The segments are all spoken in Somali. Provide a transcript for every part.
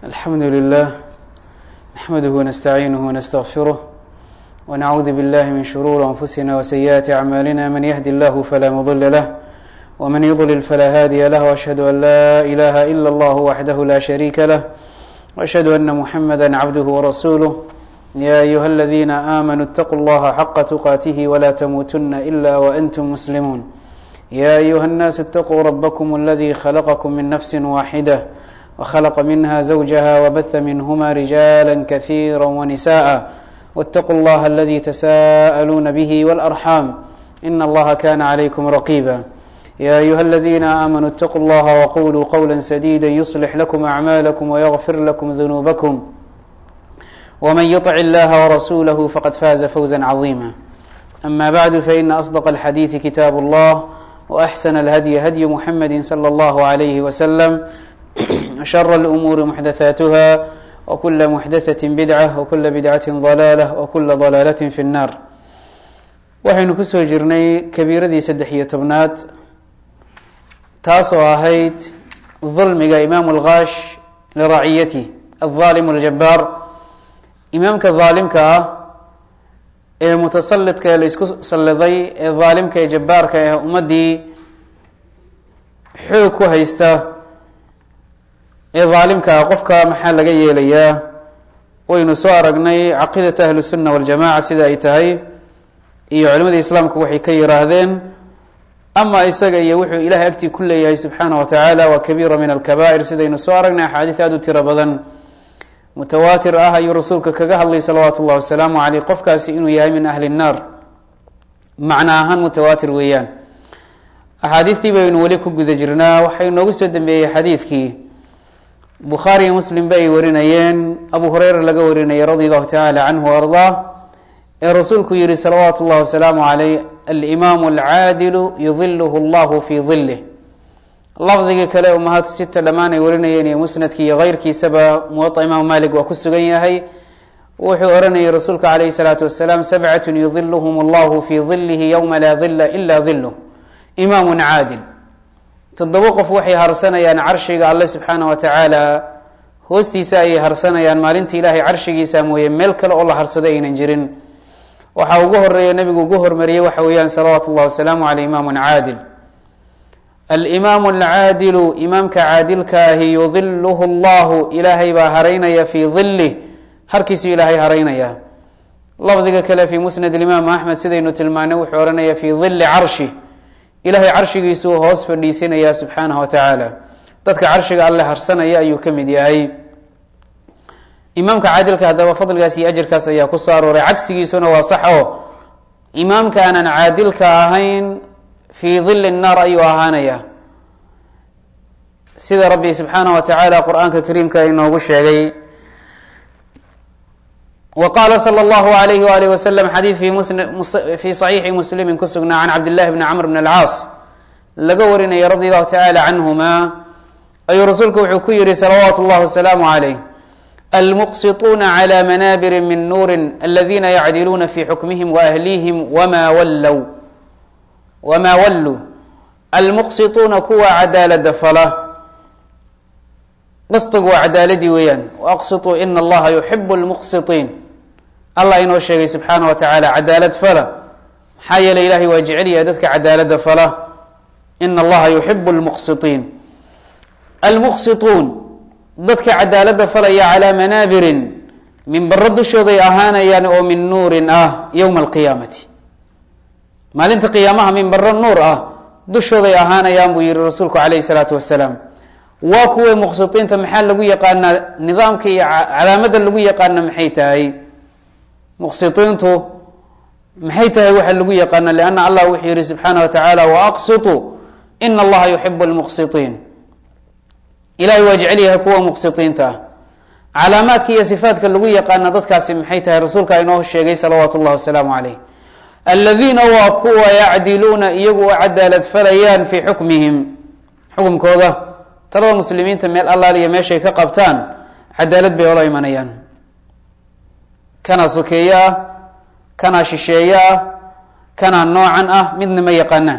الحمد لله نحمده ونستعينه ونستغفره ونعوذ بالله من شرور أنفسنا وسيئات أعمالنا من يهدي الله فلا مضل له ومن يضلل فلا هادي له وأشهد أن لا إله إلا الله وحده لا شريك له وأشهد أن محمدا عبده ورسوله يا أيها الذين آمنوا اتقوا الله حق تقاته ولا تموتن إلا وأنتم مسلمون يا أيها الناس اتقوا ربكم الذي خلقكم من نفس واحدة وخلق منها زوجها وبث منهما رجالا كثيرا ونساء واتقوا الله الذي تساءلون به والأرحام إن الله كان عليكم رقيبا يا أيها الذين آمنوا اتقوا الله وقولوا قولا سديدا يصلح لكم أعمالكم ويغفر لكم ذنوبكم ومن يطع الله ورسوله فقد فاز فوزا عظيما أما بعد فإن أصدق الحديث كتاب الله وأحسن الهدي هدي محمد صلى الله عليه وسلم وشر الأمور محدثاتها وكل محدثة بدعة وكل بدعة ضلالة وكل ضلaalة في النار waxaynu ku soo jirnay kabiiradii saddex iyo tobnaad taasoo ahayd dulmiga imaamu اlkaash liraciyati الظaalim الjabaar imaamka dhaalimka ah ee mutasalidka ee la isku salliday ee dhaalimka ee jabaarka ee ummadii xoog ku haysta ee dhaalimka ah qofka maxaa laga yeelayaa waynu soo aragnay caqiidata ahlu sunna waljamaca sida ay tahay iyo culimada islaamku waxay ka yiraahdeen ama isaga iyo wuxuu ilahay agtii ku leeyahay subxaana wa tacaala waa kabiira min alkabaa'ir sidaynu soo aragnay axaadiis aada u tiro badan mutawaatir ah ayuu rasuulka kaga hadlay salawaatu ullahi wasalaamu caleyh qofkaasi inuu yahay min ahli nnaar macno ahaan mutawaatir weeyaan axaadiistii baynu weli ku guda jirnaa waxay noogu soo dambeeyey xadiidkii bukhaari iyo muslim ba ay warinayeen abu hureyra laga warinayay radi allahu tacaala canhu o ardaa ee rasuulku yihi salawaatu اllahi wasalaamu caleyh alimaamu alcaadilu yudiluhu allahu fii dilih lafdigii kale umahaatu sita dhammaan ay warinayeen iyo musnadkii iyo keyrkiisaba muwaطa imaamu malik waa ku sugan yahay wuxuu oranayay rasuulka calayhi salaatu wasalaam sabcat yudiluhum allahu fii dilihi ywma laa dila ila diluh imaamu caadil toddoba qof waxay harsanayaan carshiga alle subxaana wa tacaala hoostiisa ayay harsanayaan maalinta ilaahay carshigiisa mooye meel kale oo la harsada aynan jirin waxaa ugu horeeya nebigu ugu hormariyey waxa weeyaan salawaatu اllahi wasalaamu caleyh imaamu caadil alimaamu alcaadilu imaamka caadilka ahi yudiluhu llahu ilaahay baa haraynaya fii dilih harkiisu ilaahay haraynaya lafdiga kale fii musnad imaam axmed sidaynu tilmaanay wuxuu ohanaya fii dili carshi ilahay carshigiisuu hoos fadhiisinaya subxaanahu wa tacaala dadka carshiga alle harsanaya ayuu ka mid yahay imaamka caadilka haddaba fadligaas iyo ajirkaas ayaa ku soo arooray cagsigiisuna waa sax oo imaamka aanan caadilka ahayn fii dili nnaar ayuu ahaanaya sida rabbi subxaanahu wa tacaala qur-aanka kariimka inoogu sheegay wa qaala salى اllahu alayh walih waslm xadiid fii صaxiixi muslimi ku sugnaa can cabd llahi bni camr bn alcaas laga warinaya radi allahu tacala canhuma ayuu rasuulku wuxuu ku yihi salawaatu اllahi wasalaamu عalayh almuqsituuna clى manaabiri min nuuri aladina yacdiluuna fi xukmihim waahlihim wma wallow wmaa walluu almuqsituuna kuwa cadaalada fala qisdigu waa cadaaladii weeyaan waaqsituu ina allaha yuxibu lmuqsitiin allah inoo sheegay subxaana wa tacaala cadaalad fala maxaa yeelay ilahay waa jecelyahay dadka cadaalada fala ina allaha yuxibu lmuqsitiin almuqsituun dadka cadaalada falaya calaa manaabirin minbaro dushooday ahaanayaan oo min nuurin ah yowma alqiyaamati maalinta qiyaamaha minbaro nuur ah dushooday ahaanayaan buu yihi rasuulku calayhi salaatu wasalaam waa kuway muqsitiinta maxaa lagu yaqaanaa nidaamka iyo calaamada lagu yaqaana maxay tahay muqsitiintu maxay tahay waxa lagu yaqaana lianna allah wuxuu yihi subxaana wa tacaala waaqsituu ina allaha yuxibu lmuqsitiin ilahay waa jecelyahay kuwa muqsitiinta ah calaamaadka iyo sifaadka lagu yaqaana dadkaasi maxay tahay rasuulka inoo sheegay salawaatu llahi wasalaamu caleyh aladiina waa kuwa yacdiluuna iyagu u cadaalad falayaan fii xukmihim xukumkooda talada muslimiinta meel allaaliya meeshay ka qabtaan cadaalad bay ola imanayaan kanaa sokeeye ah kanaa shisheeye ah kanaa noocan ah midna ma yaqaanaan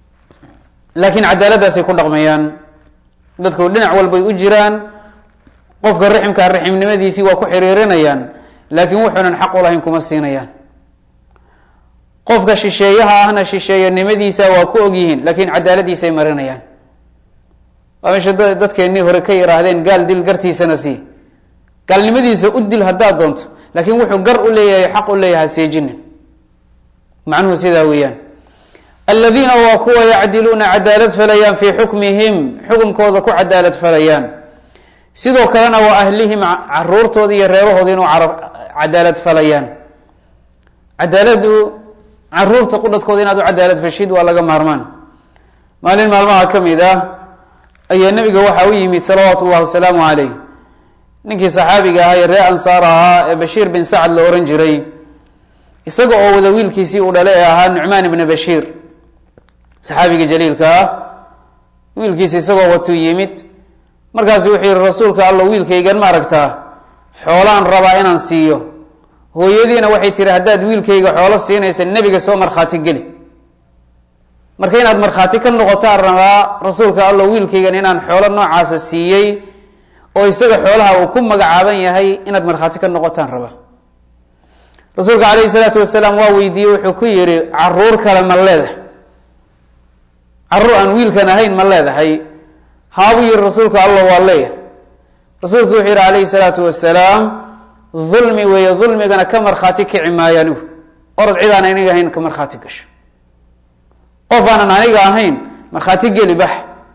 laakiin cadaaladaasay ku dhaqmayaan dadku dhinac walbay u jiraan qofka riximkaa riximnimadiisii waa ku xiriirinayaan laakiin wuxuunan xaq u lahayn kuma siinayaan qofka shisheeyaha ahna shisheeyanimadiisa waa ku ogyihiin laakiin cadaaladiisay marinayaan waa meesha dadkeennii hore ka yihaahdeen gaal dil gartiisana sii gaalnimadiisa u dil haddaad doonto laakiin wuxuu gar u leeyahay xaq u leeyahay seejinin macnuhu sidaa weeyaan aladiina waa kuwa yacdiluuna cadaalad falayaan fii xukmihim xukunkooda ku cadaalad falayaan sidoo kalena waa ahlihim caruurtooda iyo reebahooda inuu cadaalad falayaan cadaaladu caruurta qudhadkooda inaad u cadaalad fashid waa laga maarmaan maalin maalmaha ka mid ah ayaa nebiga waxaa u yimid salawaatu llahi wasalaamu caleyh ninkii saxaabiga ahaa ee ree ansaar ahaa ee bashiir bin sacad la ohan jiray isaga oo wada wiilkiisii uu dhale ee ahaa nucmaan ibna bashiir saxaabiga jaliilka ah wiilkiisi isagoo watuu yimid markaasu wuxuu yihi rasuulka alla wiilkaygan ma aragtaa xoolaan rabaa inaan siiyo hooyadiina waxay tihi haddaad wiilkayga xoolo siinaysa nebiga soo markhaati geli marka inaad markhaati ka noqotaan rabaa rasuulka allo wiilkaygan inaan xoolo noocaasa siiyey oo isaga xoolaha uu ku magacaaban yahay inaad markhaati ka noqotaan rabaa rasuulka calayhi salaatu wasalaam waa weydiiyey wuxuu ku yihi caruur kale ma leedahay caruur aan wiilkan ahayn ma leedahay haabuu yihi rasuulka alla waa leeyahay rasuulku wuxuu yihi calayhi salaatu wasalaam dulmi weeye dulmigana ka markhaati kici maayo anigu orod cid aan aniga ahayn ka markhaati gasho qof aanan aniga ahayn markhaati geli bax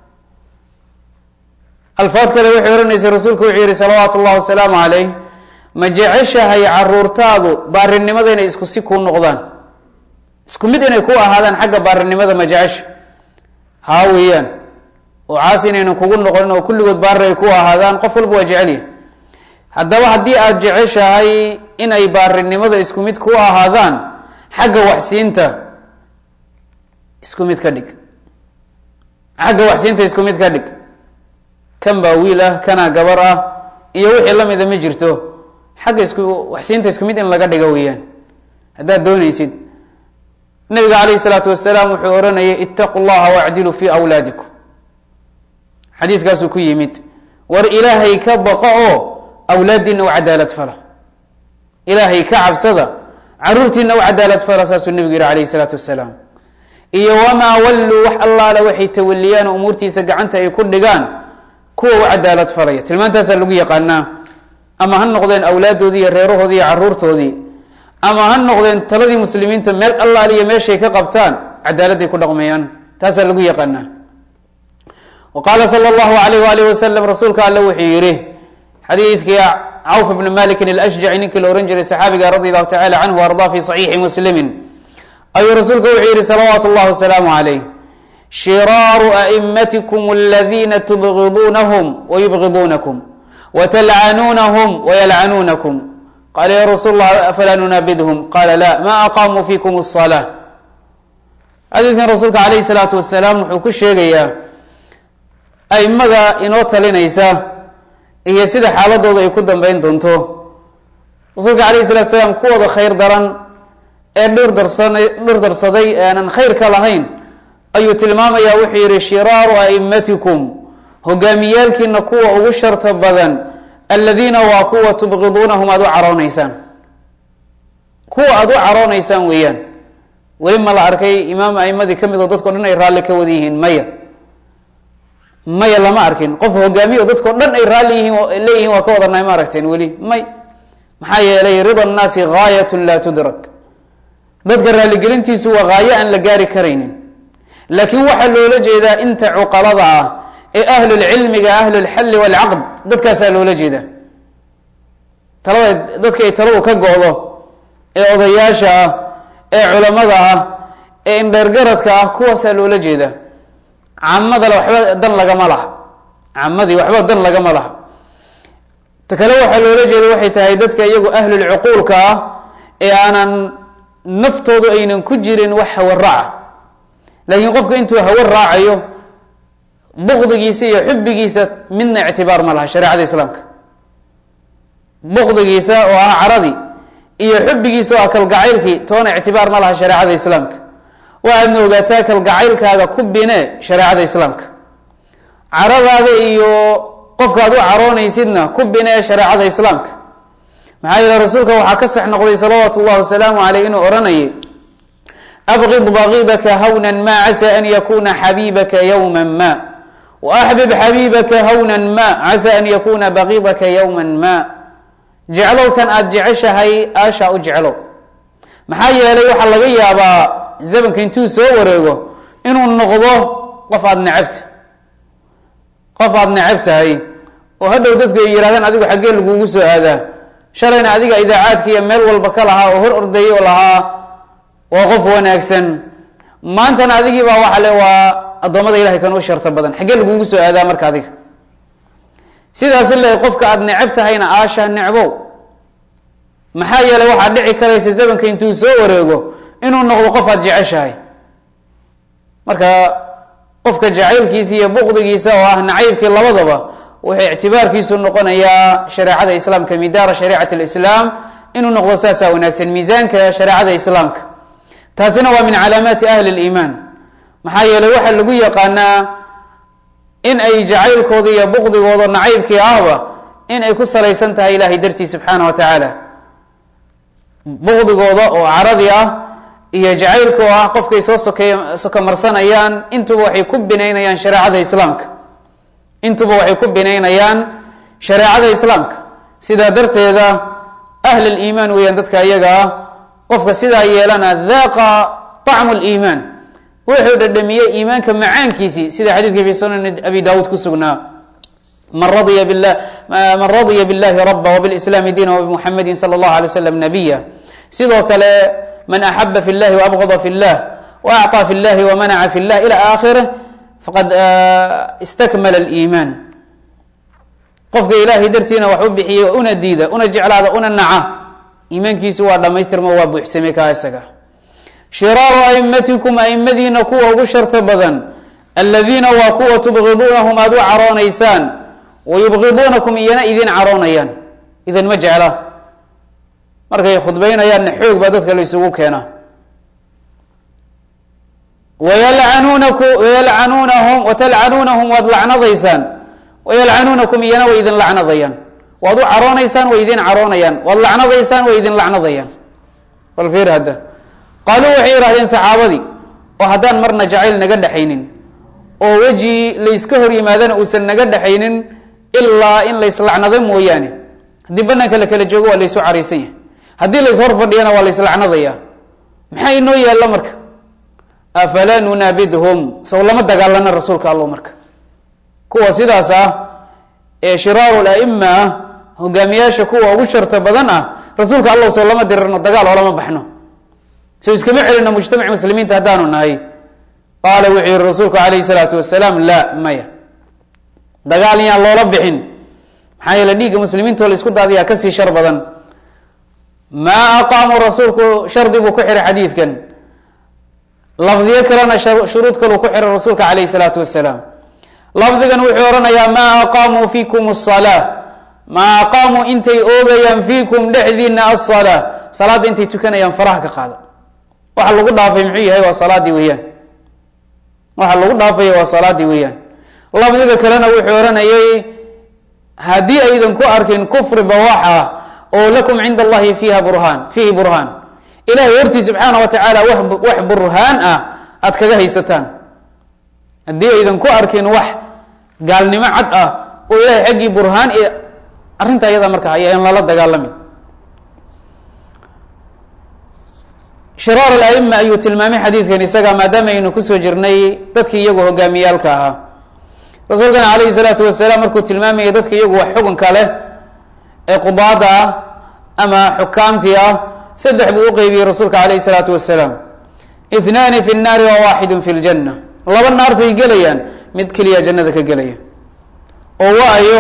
alfaad kale waxay ohanaysa rasuulku wuxuu yihi salawaatu llahi wasalaamu calayh ma jeceshahay caruurtaadu baarinimada inay isku si kuu noqdaan isku mid inay ku ahaadaan xagga baarinimada ma jecesha haa weeyaan oo caas inaynan kugu noqonin oo kulligood baari ay ku ahaadaan qof walba waa jecelya haddaba haddii aada jeceshahay inay baarinimada isku mid ku ahaadaan xagga waxsiinta isku mid ka dhig xagga waxsiinta isku mid ka dhig kan baa wiil ah kanaa gabar ah iyo wixii lamida ma jirto xagga isku waxsiinta isku mid in laga dhigo weeyaan haddaad doonaysid nabiga calayhi salaatu wasalaam wuxuu ohanayay itaqu llaha wacdiluu fi awlaadikum xadiidkaasuu ku yimid war ilaahay ka baqo oo awlaadiina u cadaalad fala ilaahay ka cabsada caruurtiina u cadaalad fala saasuu nebigu yihi calayhi salaatu wasalaam iyo wamaa walluu wax allaale waxay tawaliyaan oo umuurtiisa gacanta ay ku dhigaan kuwa u cadaalad falaya tilmaantaasaa lagu yaqaanaa ama ha noqdeen awlaaddoodii iyo reerahoodii iyo caruurtoodii ama ha noqdeen taladii muslimiinta meel allaaliyo meeshay ka qabtaan cadaaladday ku dhaqmayaan taasaa lagu yaqaanaa wa qaala sala allahu alayh waalih wasalam rasuulka alle wuxuu yihi xadiidkii cawf bni malikin alashjaci ninkii la ohan jiray saxaabiga radi allahu tacala canhu ardaa fi saxiixi muslimin ayuu rasuulka wuxuu yihi salawaatu llahi wasalaamu calayh shiraaru aimatikum aladiina tubgiduunahum wayubgiduunakum watalcanuunahum wayalcanuunakum qaala ya rasuul lah afalaa nunaabidhum qaala la ma aqaamuu fikum الصalaa xadiidkan rasuulka calayhi salaatu wasalaam wuxuu ku sheegayaa aimada inoo talinaysa iyo sida xaaladooda ay ku dambeyn doonto rasuulka calayhi salatu salaam kuwooda khayr daran ee dhir darsan dhir darsaday ee aanan khayrka lahayn ayuu tilmaamayaa wuxuu yihi shiraaru aimatikum hogaamiyaalkiina kuwa ugu sharta badan aladiina waa kuwa tubgiduunahum aada u caroonaysaan kuwa aada u caroonaysaan weeyaan weli ma la arkay imaam aimadii ka mid oo dadko dhan ay raalli ka wada yihiin maya maya lama arkin qof hogaamiyo dadkao dhan ay raalli yihiin leeyihiin waa ka wadanay ma aragteen weli may maxaa yeelay rida nnaasi gaayatun laa tudrak dadka raalligelintiisu waa gaayo aan la gaari karaynin laakiin waxaa loola jeedaa inta cuqalada ah ee ahlulcilmiga ahlulxalli waalcaqd dadkaasaa loola jeedaa talada dadka ay taladu ka go-do ee odayaasha ah ee culamada ah ee indheergaradka ah kuwaasaa loola jeedaa camadale waxba dan lagama laha camadii waxba dan lagama laha ta kale waxaa loola jeeda waxay tahay dadka iyagu ahlulcuquulka ah ee aanan naftoodu aynan ku jirin wax hawa raaca laakiin qofka intuu hawa raacayo bukdigiisa iyo xubigiisa midna ictibaar ma laha shareecada islaamka bukdigiisa oo ah caradii iyo xubigiisa oo ah kalgacaylkii toona ictibaar ma laha shareecada islaamka waxaadna ogaataa kalgacaylkaaga ku bine shareecada islaamka caradaada iyo qofka ad u caroonaysidna ku binee shareecada islaamka maxaa yeele rasuulka waxaa ka sax noqday salawaatu llahi wasalaamu caleyh inuu odhanayay abqid bagidaka hawnan ma casa an yakuna xabiibaka yowma ma waaxbib xabiibaka hawnan ma casa an yakuna bagidaka yowma ma jeclow kan aada jeceshahay aashaa u jeclow maxaa yeelay waxaa laga yaabaa zamanka intuu soo wareego inuu noqdo qof aada necabta qof aada necab tahay oo hadhow dadku ay yidhahdeen adigu xaggee lagugu soo aadaa shalayna adiga idaacaadka iyo meel walba ka lahaa oo hor ordayay oo lahaa waa qof wanaagsan maantana adigii baa waxa le waa addoommada ilahay kan u sharto badan xaggee lagugu soo aadaa marka adiga sidaas le qofka aada necab tahayna aasha necbow maxaa yeelay waxaa dhici karaysa zamanka intuu soo wareego inuu noqdo qof aada jeceshahay marka qofka jacaylkiisa iyo buqdigiisa oo ah nacaybkii labadaba wuxuu ictibaarkiisu noqonayaa shareecada islaamka midaara shariicati lislaam inuu noqdo saasaa wanaagsan miisaanka shareecada islaamka taasina waa min calaamaati ahli liimaan maxaa yeeley waxaa lagu yaqaanaa in ay jacaylkooda iyo buqdigooda nacaybkii ahba in ay ku salaysan tahay ilahay dartii subxaana wa tacaala buqdigooda oo caradi ah iyo jacaylka oo ah qofkay soo soke sokomarsanayaan intuba waxay ku binaynayaan shareecada islaamka intuba waxay ku binaynayaan shareecada islaamka sidaa darteeda ahl liimaan weeyaan dadka iyaga ah qofka sidaa yeelana daaqa طacmu liimaan wuxuu dhadhamiyey iimaanka macaankiisii sida xadiidkii fi sunan abi dawuud ku sugnaa man radya bilah man radya biاllahi raba wbiاlislaami diina wbmuxamadi salى اllahu alay slam nabiya sidoo kale man axaba fi اllahi waabغada fi اllah waacطى fi اllahi wamanaca fi اllah ilى aakhirih faqad istakmala اliimaan qofka ilaahay dartiina wax u bixiyey una diida una jeclaada una naca iimaankiisu waa dhamaystirmo waa buuxsamay kaa isaga shiraaru aimatikum aimadiina kuwa ugu sharta badan aladiina waa kuwa tubgiduunahum aada u caroonaysaan wayubgiduunakum iyana idin caroonayaan idan ma jecla markay khudbaynayaanna xoog baa dadka la isugu keena wayalcanuunaku wayalcanuunahum watalcanuunahum waad lacnadaysaan wayalcanuunakum iyana way idin lacnadayaan waad u caroonaysaan way idin caroonayaan waad lacnadaysaan way idin lacnadayaan bal fiir hadda qaaluu waxay yidhahdeen saxaabadii oo haddaan marna jacayl naga dhexaynin oo weji layska hor yimaadana uusan naga dhexaynin ilaa in layslacnado mooyaane haddii banaanka la kala joogo waa laysu caraysan yahay haddii lays hor fadhiyana waa layslacnadaya maxaa inoo yaalla marka afalaa nunaabidhum sow lama dagaalana rasuulka allo marka kuwa sidaas ah ee shiraaru laima ah hogaamiyaasha kuwa ugu sharta badan ah rasuulka allow sow lama dirirno dagaal oo lama baxno so iskama celino mujtamac muslimiinta haddaanu nahay qaala wuxuu yihi rasuulku calayhi salaatu wasalaam laa maya dagaal yaan loola bixin maxaa yeele dhiigga muslimiintoo la isku daadiyaa kasii shar badan maa aqaamuu rasuulku shardi buu ku xiray xadiidkan lafdiyo kalena shuruud kaluu ku xiray rasuulka calayhi salaatu wasalaam lafdigan wuxuu odhanayaa maa aqaamuu fiikum asalaa maa aqaamuu intay oogayaan fiikum dhexdiina asalaa salaadda intay tukanayaan faraha ka qaada waxa lagu dhaafay muxuu yahay waa salaadii weeyaan waxa lagu dhaafaya waa salaadii weeyaan lafdiga kalena wuxuu odhanayay haddii aydan ku arkin kufri bawax ah oo lakum cinda allahi fiiha burhaan fiihi burhaan ilahay hortii subxaana wa tacaala wax burhaan ah aada kaga haysataan haddii aydan ku arkin wax gaalnimo cad ah oo ilahay xaggii burhaan iyo arrinta iyada marka ayaan lala dagaalamin shiraar alaima ayuu tilmaamay xadiidkan isaga maadaama aynu kusoo jirnay dadkii iyagu hogaamiyaalka ahaa rasuulkana calayhi salaatu wasalaam markuu tilmaamayay dadka iyagu wax xukunka leh ee qudaada ah ama xukaamtii ah saddex buu u qeybiyey rasuulka calayhi salaatu wasalaam ithnaani fi nnaari wa waaxidun fi ljanna laba naartay gelayaan mid keliya jannada ka gelaya oo waayo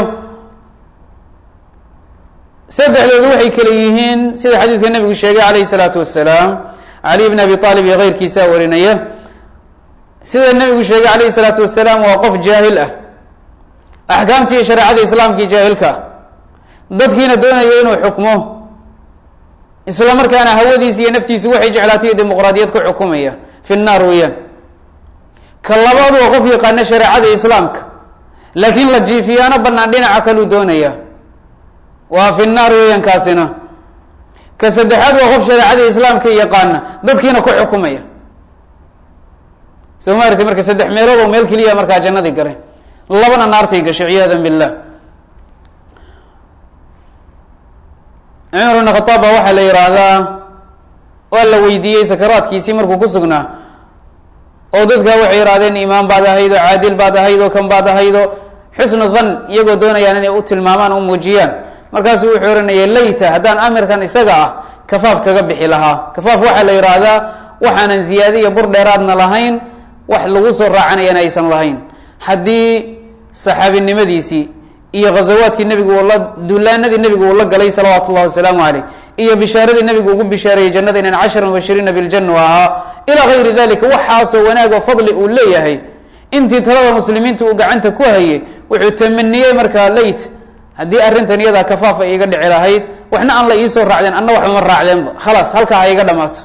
saddexdoodu waxay kale yihiin sida xadiidka nabigu sheegay calayhi salaatu wasalaam cali bn abi aalib iyo keyrkiisaa warinaya sida nabigu sheegay calayhi salaatu wasalaam waa qof jaahil ah axkaamtii iyo shareecada islaamkii jaahilka ah dadkiina doonaya inuu xukmo isla markaana hawadiisi iyo naftiisu waxay jeclaatay iyo dimuqraadiyad ku xukumaya fi nnaar weeyaan ka labaad waa qof yaqaana shareecada islaamka laakiin la jiifiyaano banaan dhinaca kaluu doonaya waa fi naar weeyaan kaasina ka saddexaad waa qof shareecadii islaamka yaqaana dadkiina ku xukumaya soo ma aragti marka saddex meelood oo meel keliya markaa jannadii galay labana naartay gashay ciyaada billah cumar ibn khataab baa waxaa la yidhaahdaa waa la weydiiyey sakaraadkiisii markuu ku sugnaa oo dadka waxay yidhahdeen imaam baad ahayd oo caadil baad ahayd oo kan baad ahayd oo xusnu dhan iyagoo doonayaan inay u tilmaamaan o u muujiyaan markaasuu wuxuu ohanayay layta haddaan amirkan isaga ah kafaaf kaga bixi lahaa kafaaf waxaa la yidhaahdaa waxaanan ziyaade iyo bur dheeraadna lahayn wax lagu soo raacanayana aysan lahayn haddii saxaabinimadiisii iyo ghazawaadkii nebigu uu la duulaanadii nebigu uu la galay salawaatu ullahi wasalaamu caleyh iyo bishaaradii nebigu ugu bishaareeyey jannada inan cashara mubashiriina biljana u ahaa ilaa gayri dalika waxaasoo wanaag oo fadli uu leeyahay intii talada muslimiinta uu gacanta ku hayay wuxuu tamaniyey markaa leyt haddii arrintan iyadaa kafaaf ay iga dhici lahayd waxna aan la iisoo raacdeen anna waxba ma raacdeenba khalaas halkaa ha iga dhamaato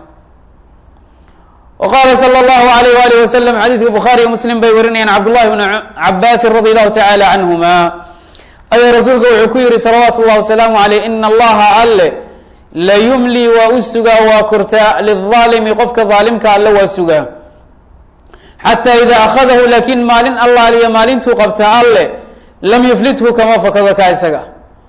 wa qaala sala allahu alayh waalih wasalam xadiidka bukhaariyo muslim bay warinayaan cabdullahi bnu cabaasin radi allahu tacaala canhuma ayaa rasuulka wuxuu ku yihi salawaatu llahi wasalaamu aleyh ina allaha alle la yumli waa u sugaa waa kortaa lilaalimi qofka daalimka alle waa sugaa xataa idaa akhadahu laakiin maalin allaaliya maalintuu qabta alle lam yuflithu kama fakado ka isaga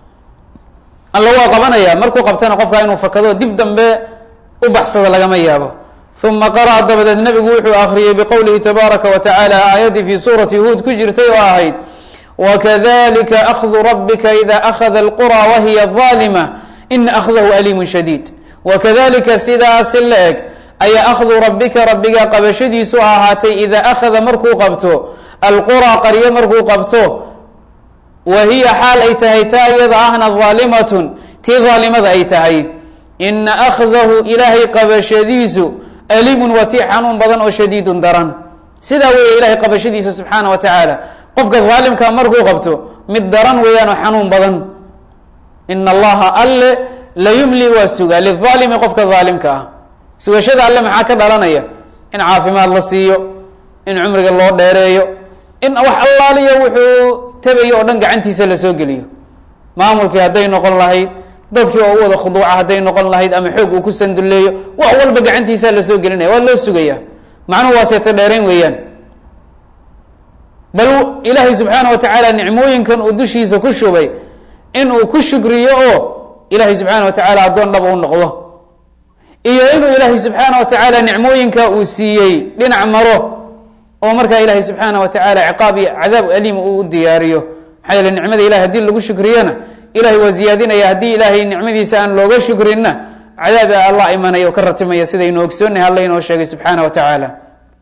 alle waa qabanaya markuu qabtana qofkaa inuu fakado dib dambe u baxsado lagama yaabo uma qara'a dabadeed nebigu wuxuu akriyey biqowlihi tabaaraka wa tacaala aayaddii fii suurati huud ku jirtay oo ahayd wakadalika akhdu rabika ida akhada alqura wahiya aalima ina akhdahu aliimun shadiid wakadalika sidaasi la eg ayaa akhdu rabbika rabbiga qabashadiisu ahaatay idaa akhada markuu qabto alqura qaryo markuu qabto wa hiya xaal ay tahay taa iyada ahna daalimatun tii daalimada ay tahay ina akhdahu ilaahay qabashadiisu aliimun waa tii xanuun badan oo shadiidun daran sidaa weeye ilahay qabashadiisa subxaana wa tacaala qofka daalimka markuu qabto mid daran weeyaan oo xanuun badan ina allaha alle la yumli waa sugaa liaalimi qofka daalimka ah sugashada alle maxaa ka dhalanaya in caafimaad la siiyo in cumriga loo dheereeyo in wax allaaliyo wuxuu tabayo oo dhan gacantiisa lasoo geliyo maamulkii hadday noqon lahayd dadkii oo u wada khuduuca hadday noqon lahayd ama xoog uu ku sanduleeyo wax walba gacantiisaa lasoo gelinaya waa loo sugaya macnuhu waa seeto dheerayn weeyaan bal ilaahay subxaana wa tacaala nicmooyinkan uu dushiisa ku shubay inuu ku shukriyo oo ilaahay subxaana wa tacaala addoon dhaba u noqdo iyo inuu ilaahay subxaana wa tacaala nicmooyinka uu siiyey dhinac maro oo markaa ilaahay subxaana wa tacaala ciqaab iyo cadaab aliim uu u diyaariyo maxaa yeele nicmada ilahay hadii lagu shukriyana ilahay waa ziyaadinaya haddii ilaahay nicmadiisa aan looga shukrinna cadaab allah imanaya oo ka ratimaya sidaynu ogsoonnahay alla inoo sheegay subxaana wa tacaala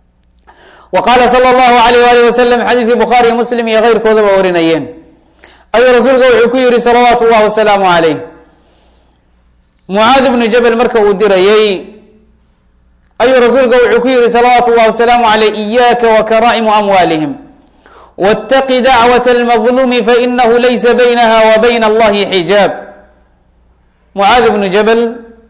wa qaala sala allahu alayh waalih wasalam xadiidkii bukhaariyo muslim iyo keyrkoodaba warinayeen ayuu rasuulka wuxuu ku yihi salawaatu llahi wasalaamu calayh mucaad ibnu jabel marka uu dirayey ayuu rasuulka wuxuu ku yihi salawaatu llahi wasalaamu caleyh iyaaka wa karaa'imu amwaalihim wاtaqi dacwaة اlmadlumi fainahu laysa baynaha wa bayna allahi xijaab mucaad ibnu jabel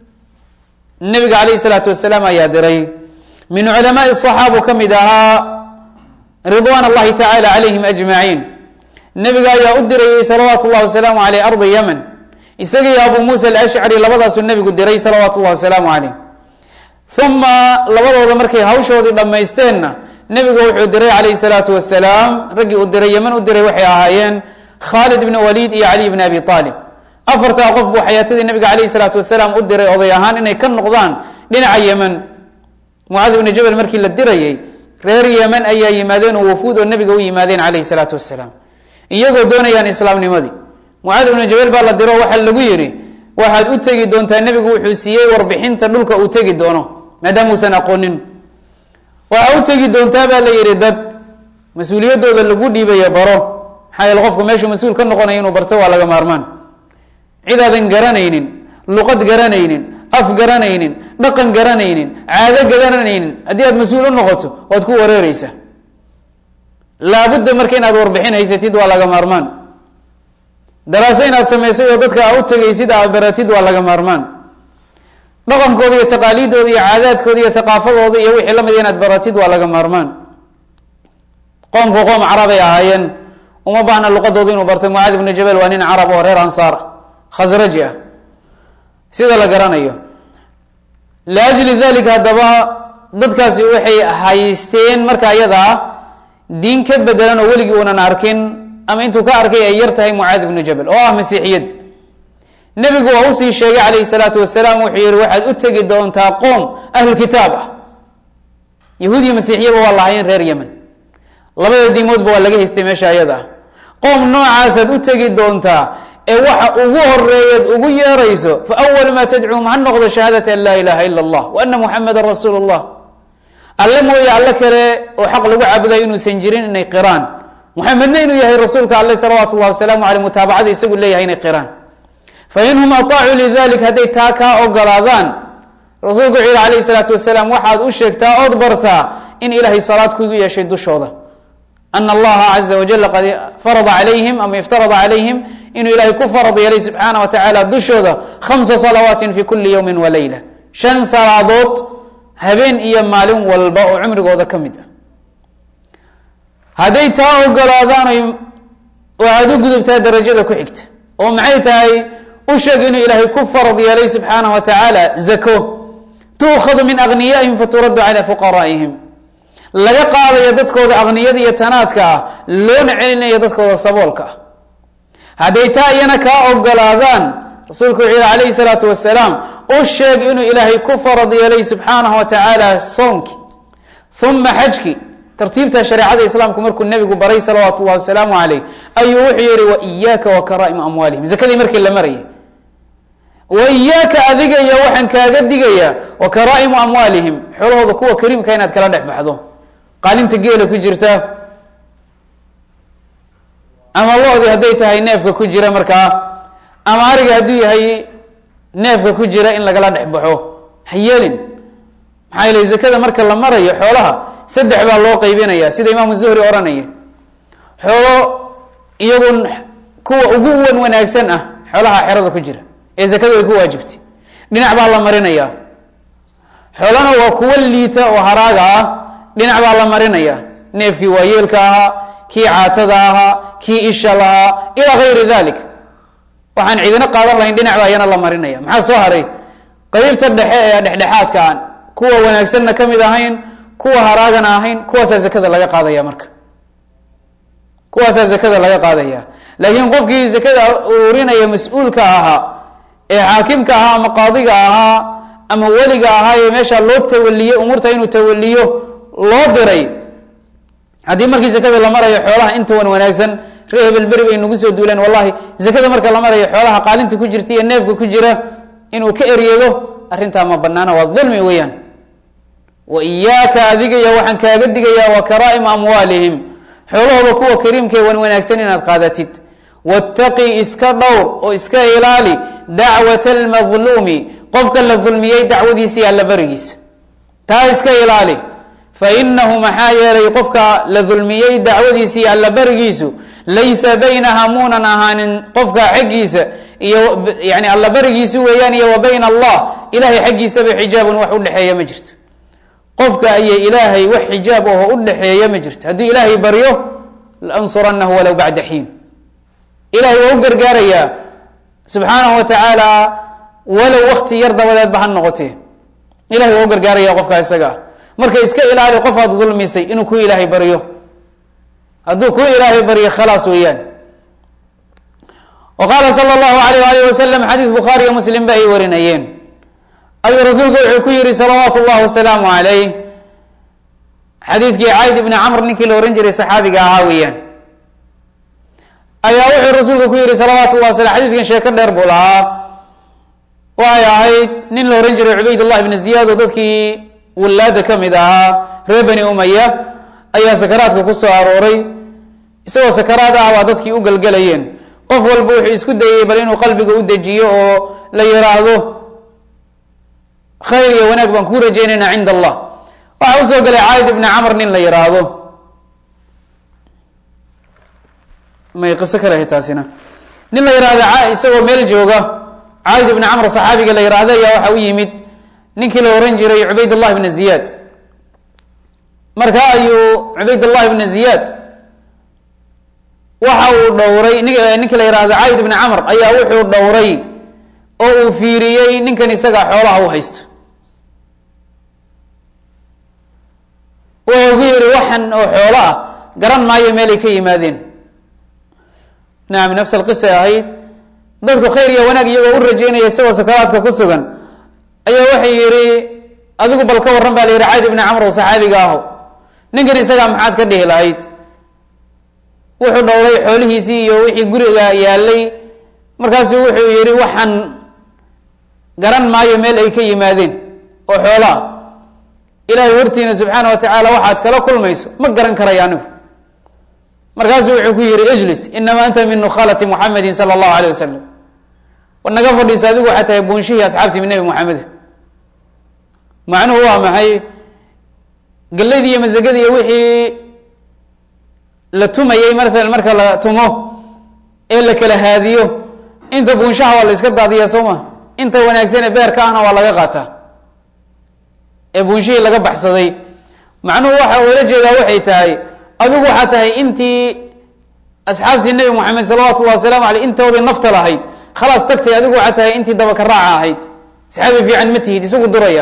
nebiga calayh الsalaatu wasalaam ayaa diray min culamaai الصaxaabu ka mid ahaa ridwan اllahi tacala calayhim ajmaciin nebiga ayaa u dirayey salawaatu اllahi wasalaamu aleyh ardi yemen isaga iyo abu muusa alashcari labadaasuu nebigu diray salawaatu llahi wasalaamu caleyh uma labadooda markay hawshoodii dhammaysteenna nebigu wuxuu diray calayhi salaatu wasalaam raggii uu diray yeman u diray waxay ahaayeen khaalid ibn waliid iyo cali bn abi aalib afartaa qof buu xayaatadii nebiga calayhi salaatu wasalaam u diray oday ahaan inay ka noqdaan dhinaca yemen mucaad ibnu jabel markii la dirayey reer yemen ayaa yimaadeen oo wafuud oo nebiga u yimaadeen calayhi salaatu wasalaam iyagoo doonayaan islaamnimadii mucaad ibnu jabel baa la diro waxaa lagu yidhi waxaad u tegi doontaa nebigu wuxuu siiyey warbixinta dhulka uu tegi doono maadaama uusan aqoonin waxaa u tegi doontaa baa la yidhi dad mas-uuliyaddooda lagu dhiibaya baro maxaa yeele qofku meeshuu mas-uul ka noqonaya inuu barto waa laga maarmaan cid aadan garanaynin luqad garanaynin af garanaynin dhaqan garanaynin caado garanaynin haddii aad mas-uul u noqoto waad ku wareereysaa laabudda marka inaad warbixin haysatid waa laga maarmaan daraaso inaad samaysay oo dadka aa u tegaysid aad baratid waa laga maarmaan dhaqankooda iyo taqaaliidooda iyo caadaadkooda iyo thaqaafadooda iyo wixii lamid inaad baratid waa laga maarmaan qoomku qoom carabay ahaayeen uma baahna luqadooda inuu barto mucaad ibnu jabal waa nin carab oo reer ansaara khasraji ah sida la garanayo liajli dalika haddaba dadkaasi waxay haysteen marka iyada ah diin ka bedelan oo weligii uunan arkin ama intuu ka arkay ay yar tahay mucaad ibnu jabal oo ah masiixiyad nebigu waa usii sheegay calayhi salaatu wasalaam wuxuu yihi waxaad u tegi doontaa qoom ahlukitaab ah yahuud iyo masiixiyaba waa lahaayeen reer yemen labada diimoodba waa laga haystay meesha ayada ah qoom noocaasaad u tegi doontaa ee waxa ugu horeeyaad ugu yeerayso fa awal maa tadcuum ha noqdo shahaadata an laa ilaha ila allah wa ana muxameda rasuulu llah alle mooye alle kale oo xaq lagu caabudayo inuusan jirin inay qiraan muxamedna inuu yahay rasuulka alle salawaatu llahi wasalaamu aleyh mutaabacada isagu leeyahay inay qiraan fainhum aطaacuu lidalik hadday taa kaa ogolaadaan rasuulku wuxuu yihi alayh salaatu wasalaam waxaad u sheegtaa ood bartaa in ilaahay salaad kugu yeeshay dushooda ana allaha caza wajal qad farada calayhim ama iftarada calayhim inuu ilaahay ku farad yeelay subxaana wa tacaala dushooda khamsa salawaatin fi kuli yowmi wa leyla shan salaadood habeen iyo maalin walba oo cumrigooda ka mid ah hadday taa ogolaadaan waxaad u gudubtaa darajada ku xigta oo maxay tahay u sheeg inuu ilaahay ku farad yeelay subxaana wa tacaala zako tuukhadu min agniyaihim faturaddu cala fuqaraa'ihim laga qaadayo dadkooda akniyada iyo tanaadka ah loona celinayo dadkooda saboolka ah hadday taa iyana kaa ogolaadaan rasuulku wuxuu yihi calayhi salaatu wasalaam u sheeg inuu ilaahay ku farad yeelay subxaanahu wa tacaala soonki uma xajki tartiibta shareecada islaamku markuu nebigu baray salawaatu llahi wasalaamu caleyh ayuu wuxuu yihi wa iyaaka wa karaa'ima amwaalihim zakadii markii la marayay wa iyaaka adiga iyo waxaan kaaga digayaa wa karaa'imu amwaalihim xoolahooda kuwa kariimka inaad kala dhex baxdo qaalinta geela ku jirta ama lo-dii hadday tahay neefka ku jira markaa ama ariga hadduu yahay neefka ku jira in lagala dhex baxo ha yeelin maxaa yeele zakada marka la marayo xoolaha saddex baa loo qaybinaya sida imaamu zuhri odhanaya xoolo iyagun kuwa ugu wan wanaagsan ah xoolaha xerada ku jira ee zakadu ay ku waajibtay dhinac baa la marinaya xoolana waa kuwa liita oo haraaga ah dhinac baa la marinaya neefkii waayeelka ahaa kii caatada ahaa kii isha lahaa ilaa gayri dalik waxaan cidina qaadan lahayn dhinac baa iyana la marinaya maxaa soo haray qeybta dhexe ee dhexdhexaadka aan kuwa wanaagsanna ka mid ahayn kuwa haraagana ahayn kuwaasaa zakada laga qaadaya marka kuwaasaa zakada laga qaadaya laakiin qofkii zakada ururinaya mas-uulka ahaa ee xaakimka ahaa ama qaadiga ahaa ama weliga ahaa ee meesha loo tawaliye umuurta inuu tawaliyo loo diray haddii markii zakada la marayo xoolaha inta wan wanaagsan ree hebelberi bay nagu soo duuleen wallahi zakada marka la marayo xoolaha qaalinta ku jirta iyo neefka ku jira inuu ka eryado arrintaa ma banaana waa dulmi weeyaan wa iyaaka adiga iyo waxaan kaaga digayaa wa karaa'ima amwaalihim xoolahooda kuwa kariimkae wan wanaagsan inaad qaadatid wattaqi iska dhowr oo iska ilaali dacwata almadluumi qofka la dulmiyey dacwadiisa iyo allaberigiisa taa iska ilaali fainahu maxaa yeelay qofka la dulmiyey dacwadiisa iyo allaberigiisu laysa baynaha muunan ahaanin qofka xaggiisa iyo yani allaberigiisu weeyaan iyo wa bayna allah ilahay xaggiisaba xijaabun wax udhexeeya ma jirto qofka iyo ilaahay wax xijaab oho udhexeeya ma jirto hadduu ilaahay baryo laansuranahu walow bacda xiin ilahay waa u gargaarayaa subxaanahu wa tacaala walow wakti yar dabadeedba ha noqotee ilahay waa u gargaaraya qofka isaga ah marka iska ilaali qof aad dulmisay inuu ku ilaahay baryo hadduu ku ilaahay baryo khalaas weeyaan wa qaala sala allahu alayh alih wasalam xadiis bukhaari iyo muslim ba ay warinayeen ayuu rasuulku wuxuu ku yihi salawaatu llahi wasalaamu calayh xadiidkii cayd ibni camr ninkii la ohan jiray saxaabiga ahaa weeyaan ayaa wuxuu rasuulku ku yihi salawaatu llah waslam xadidkan sheeko dheer buu lahaa waxay ahayd nin la ohan jiray cubaydullah ibni ziyaad oo dadkii wallaada ka mid ahaa reer bani umaya ayaa sakaraadka ku soo arooray isagoo sakaraad ah baa dadkii u galgelayeen qof walba wuxuu isku dayey bal inuu qalbiga u dejiyo oo la yiraahdo khayr iyo wanaag baan kuu rajaynaynaa cinda allah waxaa usoo galay caaid ibni camr nin la yiraahdo may qiso kale ahay taasina nin la yihahdo isagoo meel jooga caaid ibni camr saxaabiga la yihahdo ayaa waxa u yimid ninkii la ohan jiray cubaydullah ibna ziyaad marka ayuu cubaydullah ibna ziyaad waxa uu dhowray ninka la yihahdo cayd ibni camr ayaa wuxuu dhowray oo uu fiiriyey ninkan isaga xoolaha u haysto wuxuu ku yihi waxan oo xoolo ah garan maayo meelay ka yimaadeen nacam nafs alqisa ahayd dadku khayr iyo wanaag iyagoo u rajeynaya isagoo sakaraadka ku sugan ayaa waxay yihi adigu bal ka warran ba la yihi cayd ibni camr oo saxaabiga aho ninkan isagaa maxaad ka dhihi lahayd wuxuu dhowray xoolihiisii iyo wixii guriga yaalay markaasuu wuxuu yihi waxaan garan maayo meel ay ka yimaadeen oo xoolo ah ilaahay hortiina subxaana wa tacaala waxaad kala kulmayso ma garan karayo anigu markaasuu wuxuu ku yihi ijlis inama anta min nukhalati muxamedin sala allahu alayh wasalam war naga fadhiiso adigu waxaa tahay buunshihii asxaabtii nebi moxamed macnuhu waa maxay galladii iyo masagadi iyo wixii la tumayey maalan marka la tumo ee la kala haadiyo inta buunshaha waa la iska daadiya soo ma inta wanaagsane beerka ahna waa laga qaataa ee buunshihii laga baxsaday macnuhu waxa ula jeedaa waxay tahay adigu waxaa tahay intii asxaabtii nebi moxamed salawatu llahi wasalaamu aleyh intoodii nafta lahayd khalaas tagtay adigu waxaa tahay intii dabaka raaca ahayd saxaabi fiican ma tihid isagu duraya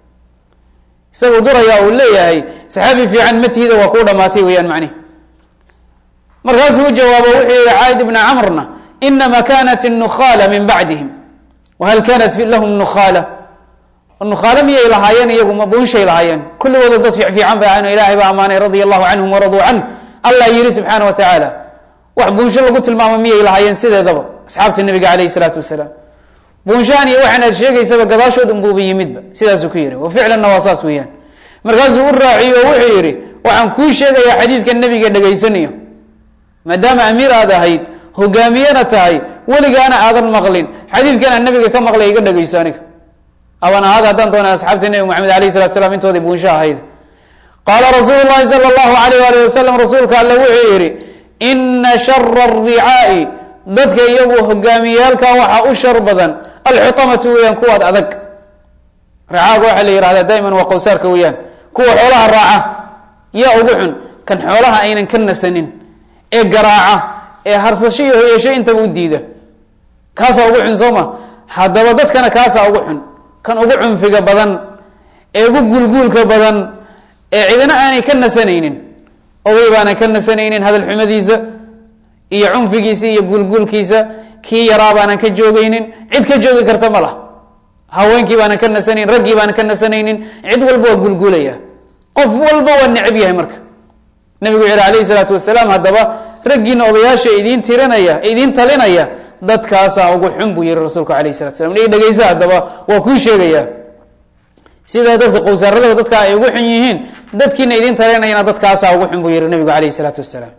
isagu duraya uu leeyahay saxaabi fiican ma tihida waa kuu dhamaatay weeyaan macnihi markaasuu u jawaabo wuxuu yihi caaid ibna camrna inama kanat الnukhala min bacdihim wahal kanat lahum nukhala nukhaalo miyay lahaayeen iyagu ma buunshay lahaayeen kulligooda dad fiican bay ahayn ilahay baa amaanay radia allahu canhum waraduu canh allah yihi subxaana wa tacaala wax buunsho lagu tilmaamo miyay lahaayeen sideedaba asxaabta nabiga alayh isalaatu wasalaam buunshahan iyo waxaan aad sheegaysaba gadaashood unbuuba yimidba sidaasuu ku yihi wa ficlanna waa saas weeyaan markaasuu u raaciyo oo wuxuu yihi waxaan kuu sheegayaa xadiidka nebiga dhegaysanayo maadaama amiir aad ahayd hogaamiyena tahay weligaana aadan maqlin xadiidkan aan nabiga ka maqlay iga dhegayso aniga aban ahaad haddaan doona asxaabta nebi moxamed alayh salatu slam intoodii buunsho ahayd qaala rasuulu llahi sala allahu alayh ali wasalam rasuulka alle wuxuu yihi ina shara aricaai dadka iyagu hogaamiyaalka waxaa u shar badan alxutamatu weeyaan kuwaad adag ricaaga waxaa la yihahdaa daiman waa qowsaarka weeyaan kuwa xoolaha raaca yaa ugu xun kan xoolaha aynan ka nasanin ee garaaca ee harsasho iyo hoyasho intaba u diida kaasaa ugu xun soo ma haddaba dadkana kaasaa ugu xun kan ugu cunfiga badan ee ugu guulguulka badan ee cidina aanay ka nasanaynin oday baanan ka nasanaynin hadal xumadiisa iyo cunfigiisa iyo guulguulkiisa kii yaraa baanan ka joogaynin cid ka joogi karta ma lah haweenkii baanan ka nasanayn raggii baanan ka nasanaynin cid walba waa guulguulaya qof walba waa necab yahay marka nabigu wuxu yhi alayhi salaatu wasalaam haddaba raggiina odayaasha idiin tirinaya idiin talinaya dadkaasaa ugu xun buu yihi rasuulku alayh salatu slam i dhegeysa haddaba waa kuu sheegaya sidaa dadka qowsaaradaba dadka ay ugu xun yihiin dadkiina idiin talinayana dadkaasaa ugu xun buu yihi nabigu alayh salaatu wasalaam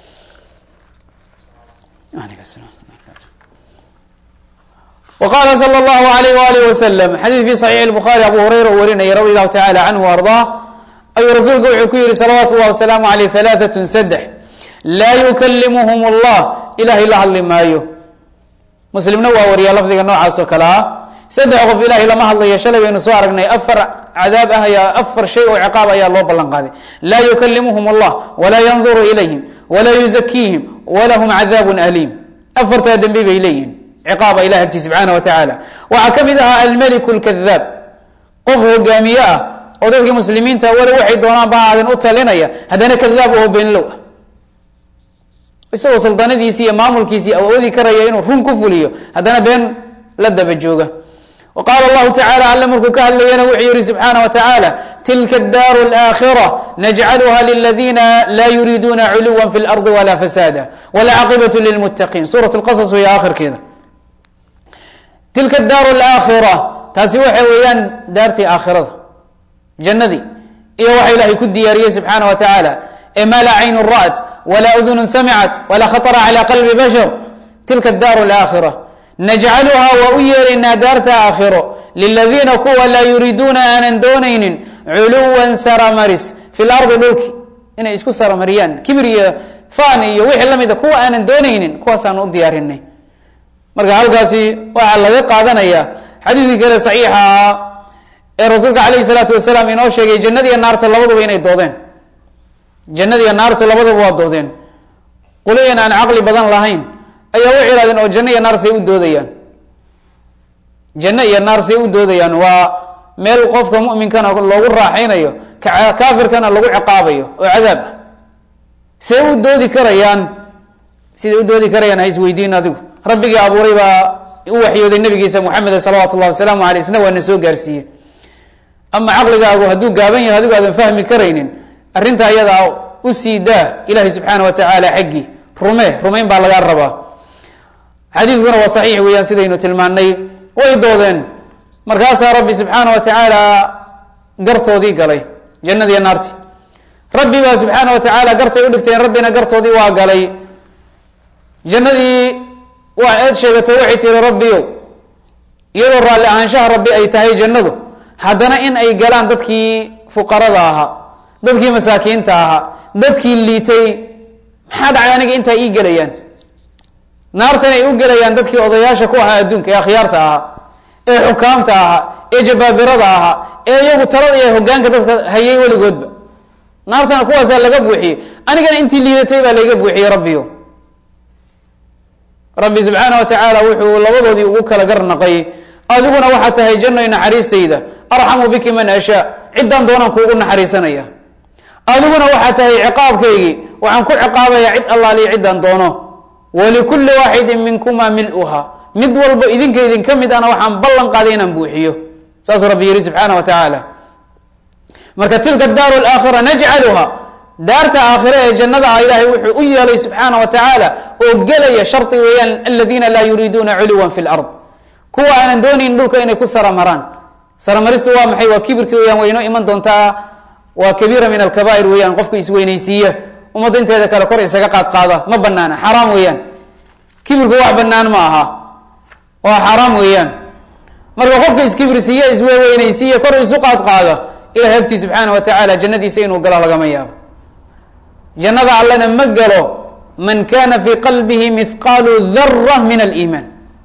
وqاla slى الlه عlيه وalih وsلم xadيث fi صحيح الbخarي abu hurayra uu warinaya radي الlahu taعalى canه وarضاه ayuu rasuulku wuxuu ku yihi salawaatu الlahi وaسلaamu عaleyh ثaلaثaة sdx laa yuklimhm الlah ilahay la hadli maayo muslimna waa wariya lafdiga noocaas oo kale ah saddex qof ilahay lama hadlayo shalay baynu soo aragnay afar cadaab ah ayaa afar shay oo ciqaab ayaa loo ballan qaaday laa yuklimhm الlah walaa ynظuru ilayhim walaa yuزkiihim walahm cadاab أliim afartaa dembi bay leeyihin ciqaaba ilah agti subxaana wa tacaala waxaa ka mid ahaa almeliku lkadaab qof hogaamiye ah oo dadka muslimiinta wala waxay doonaan ba aadan u talinaya haddana kadaab oo beenlow ah isagoo suldaanadiisii iyo maamulkiisii awoodi karaya inuu run ku fuliyo haddana been la daba jooga wa qaala allahu tacala alle markuu ka hadlayana wuxuu yihi subxaana wa tacaala tilka adaaru alaakhira najcaluha liladina laa yuriiduuna culuwa fi lardi wala fasaada walcaaqibatu lilmuttaqiin suurat lqasas weya aakhirkeeda tilka daaru alaakhira taasi waxa weeyaan daartii aakhirada jannadii iyo waxa ilaahay ku diyaariyey subxaana wa tacaala ee maa laa caynu ra'at walaa udunun samicat walaa khatara calى qalbi bashar tilka daaru alaakhira najcaluhaa waa u yeelaynaa daarta aakhiro liladiina kuwa laa yuriiduuna aanan doonaynin culuwan saramaris fi lardi dhulki inay isku saramariyaan kibir iyo fan iyo wixii lamida kuwa aanan doonaynin kuwaasaan u diyaarinay marka halkaasi waxaa laga qaadanaya xadiidkii kale saxiixa ah ee rasuulka alayhi salaatu wasalaam inoo sheegay jannadiiyo naarta labaduba inay doodeen jannadiiyo naartu labaduba waa doodeen qoloyan aan caqli badan lahayn ayaa waxay ihahdeen oo janno iyo naar say u doodayaan janno iyo naar say u doodayaan waa meel qofka mu'minkana loogu raaxaynayo kaafirkana lagu ciqaabayo oo cadaab ah see u doodi karayaan siday u doodi karayaan ha isweydiin adigu rabbigii abuuray baa u waxyooday nabigiisa moxameda salawaatu llahi wasalaamu aleyh isna waa na soo gaarsiiyey ama caqligaagu hadduu gaaban yahay adigu aadan fahmi karaynin arrinta ayadaa u sii daa ilahay subxaana wa tacaala xaggii rume rumayn baa lagaa rabaa xadiidkuna waa saxiix weeyaan sidaynu tilmaanay way doodeen markaasaa rabbi subxaana wa tacaala gartoodii galay jannadiiyo naarti rabbi baa subxaana wa tacaala gartay u dhigteen rabbina gartoodii waa galay jannadii waa eed sheegato waxay tihi rabbiyo iyadoo raalli ahaanshaha rabbi ay tahay jannadu haddana in ay galaan dadkii fuqarada ahaa dadkii masaakiinta ahaa dadkii liitay maxaa dhacay aniga intaa ii gelayaan naartan ay u gelayaan dadkii odayaasha ku ahaa adduunka ee akhyaarta ahaa ee xukaamta ahaa ee jabaabirada ahaa ee iyagu talada iyo hogaanka dadka hayay weligoodba naartana kuwaasaa laga buuxiyey anigana intii liidatay baa layga buuxiyey rabbiyo rabbi subxaana wa tacaala wuxuu labadoodii ugu kala garnaqay adiguna waxaa tahay jannoy naxariistayda arxamu biki man ashaa ciddaan doonaan kuugu naxariisanaya adiguna waxaa tahay ciqaabkaygii waxaan ku ciqaabayaa cid allaaliyo ciddaan doono walikulli waaxidin minkuma mil-uha mid walbo idinka idinka mid ana waxaan ballan qaaday inaan buuxiyo saasuu rabbi yihi subxaana wa tacaala marka tilka daaru alaakhira najcaluha daarta aakhire ee jannada ah ilaahay wuxuu u yeelay subxaana wa tacaala oo gelaya shardi weeyaan aladiina laa yuriiduuna culuwan fi lard kuwa aanan doonayn dhulka inay ku saramaraan saramaristu waa maxay waa kibirki weyaan way inoo iman doontaa waa kabiira min alkabaa'ir weeyaan qofka isweynaysiiya ummadda inteeda kale kor isaga qaad qaada ma banaana xaraam weeyaan kibirku wax banaan ma aha waa xaraam weeyaan marka qofka iskibirsiiya isweweynaysiiya kor isu qaad qaada ilahay agtii subxaana wa tacaala jannadiisa inuu galo lagama yaabo jannada allana ma galo man kana fii qalbihi mihqaalu dara min aliimaan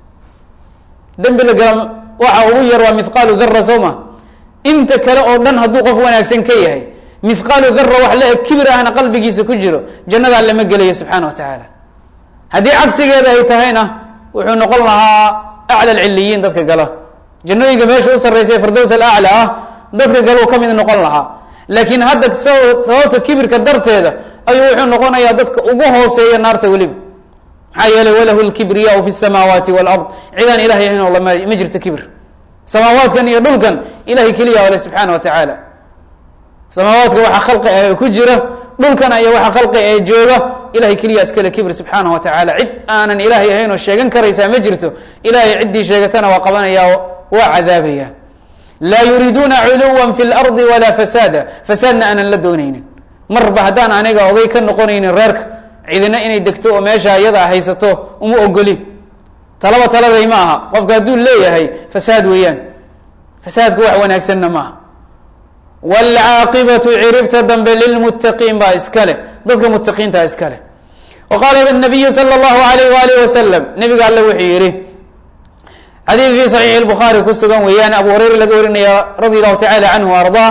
dembi la galo waxa ugu yar waa mihqaalu dara soo ma inta kale oo dhan hadduu qof wanaagsan ka yahay mihqaalu dara wax la eg kibir ahna qalbigiisa ku jiro jannada alle ma gelayo subxaana wa tacaala haddii cagsigeeda ay tahayna wuxuu noqon lahaa acla alciliyiin dadka gala jannooyinka meesha u sarraysa ee firdows alacla ah dadka galuu ka mid noqon lahaa laakiin hadda sababta kibirka darteeda ayuu wuxuu noqonayaa dadka ugu hooseeya naarta weliba maxaa yeelay walahu lkibriyaau fi samaawaati walard cidaan ilahay ahayn oo ma jirto kibir samaawaadkan iyo dhulkan ilahay keliya ale subxaana wa tacaala samaawaadka waxa khalqi ah ku jira dhulkana iyo waxa khalqi ee jooga ilahay keliya iskale kibir subxaana wa tacaala cid aanan ilaahay ahayn oo sheegan karaysaa ma jirto ilahay ciddii sheegatana waa qabanaya waa cadaabaya laa yuriiduuna culuwa fi lardi walaa fasaada fasaadna aanan la doonaynin marba haddaan aniga oday ka noqonaynin reerka cidina inay degto oo meesha iyada haysato uma ogoli talaba taladay ma aha qofka hadduu leeyahay fasaad weeyaan fasaadku wax wanaagsanna maaha wاlcaaqibatu ciribta dambe lilmuttaqiin baa iska leh dadka mutaqiinta iska leh wa qaala nabiyu salى اllahu alayh walih wasalam nabiga alle wuxuu yihi xadiid fi saxiix اlbukhaari ku sugan weeyaan abu hurayra laga warinaya radi allahu tacala canhu ardaa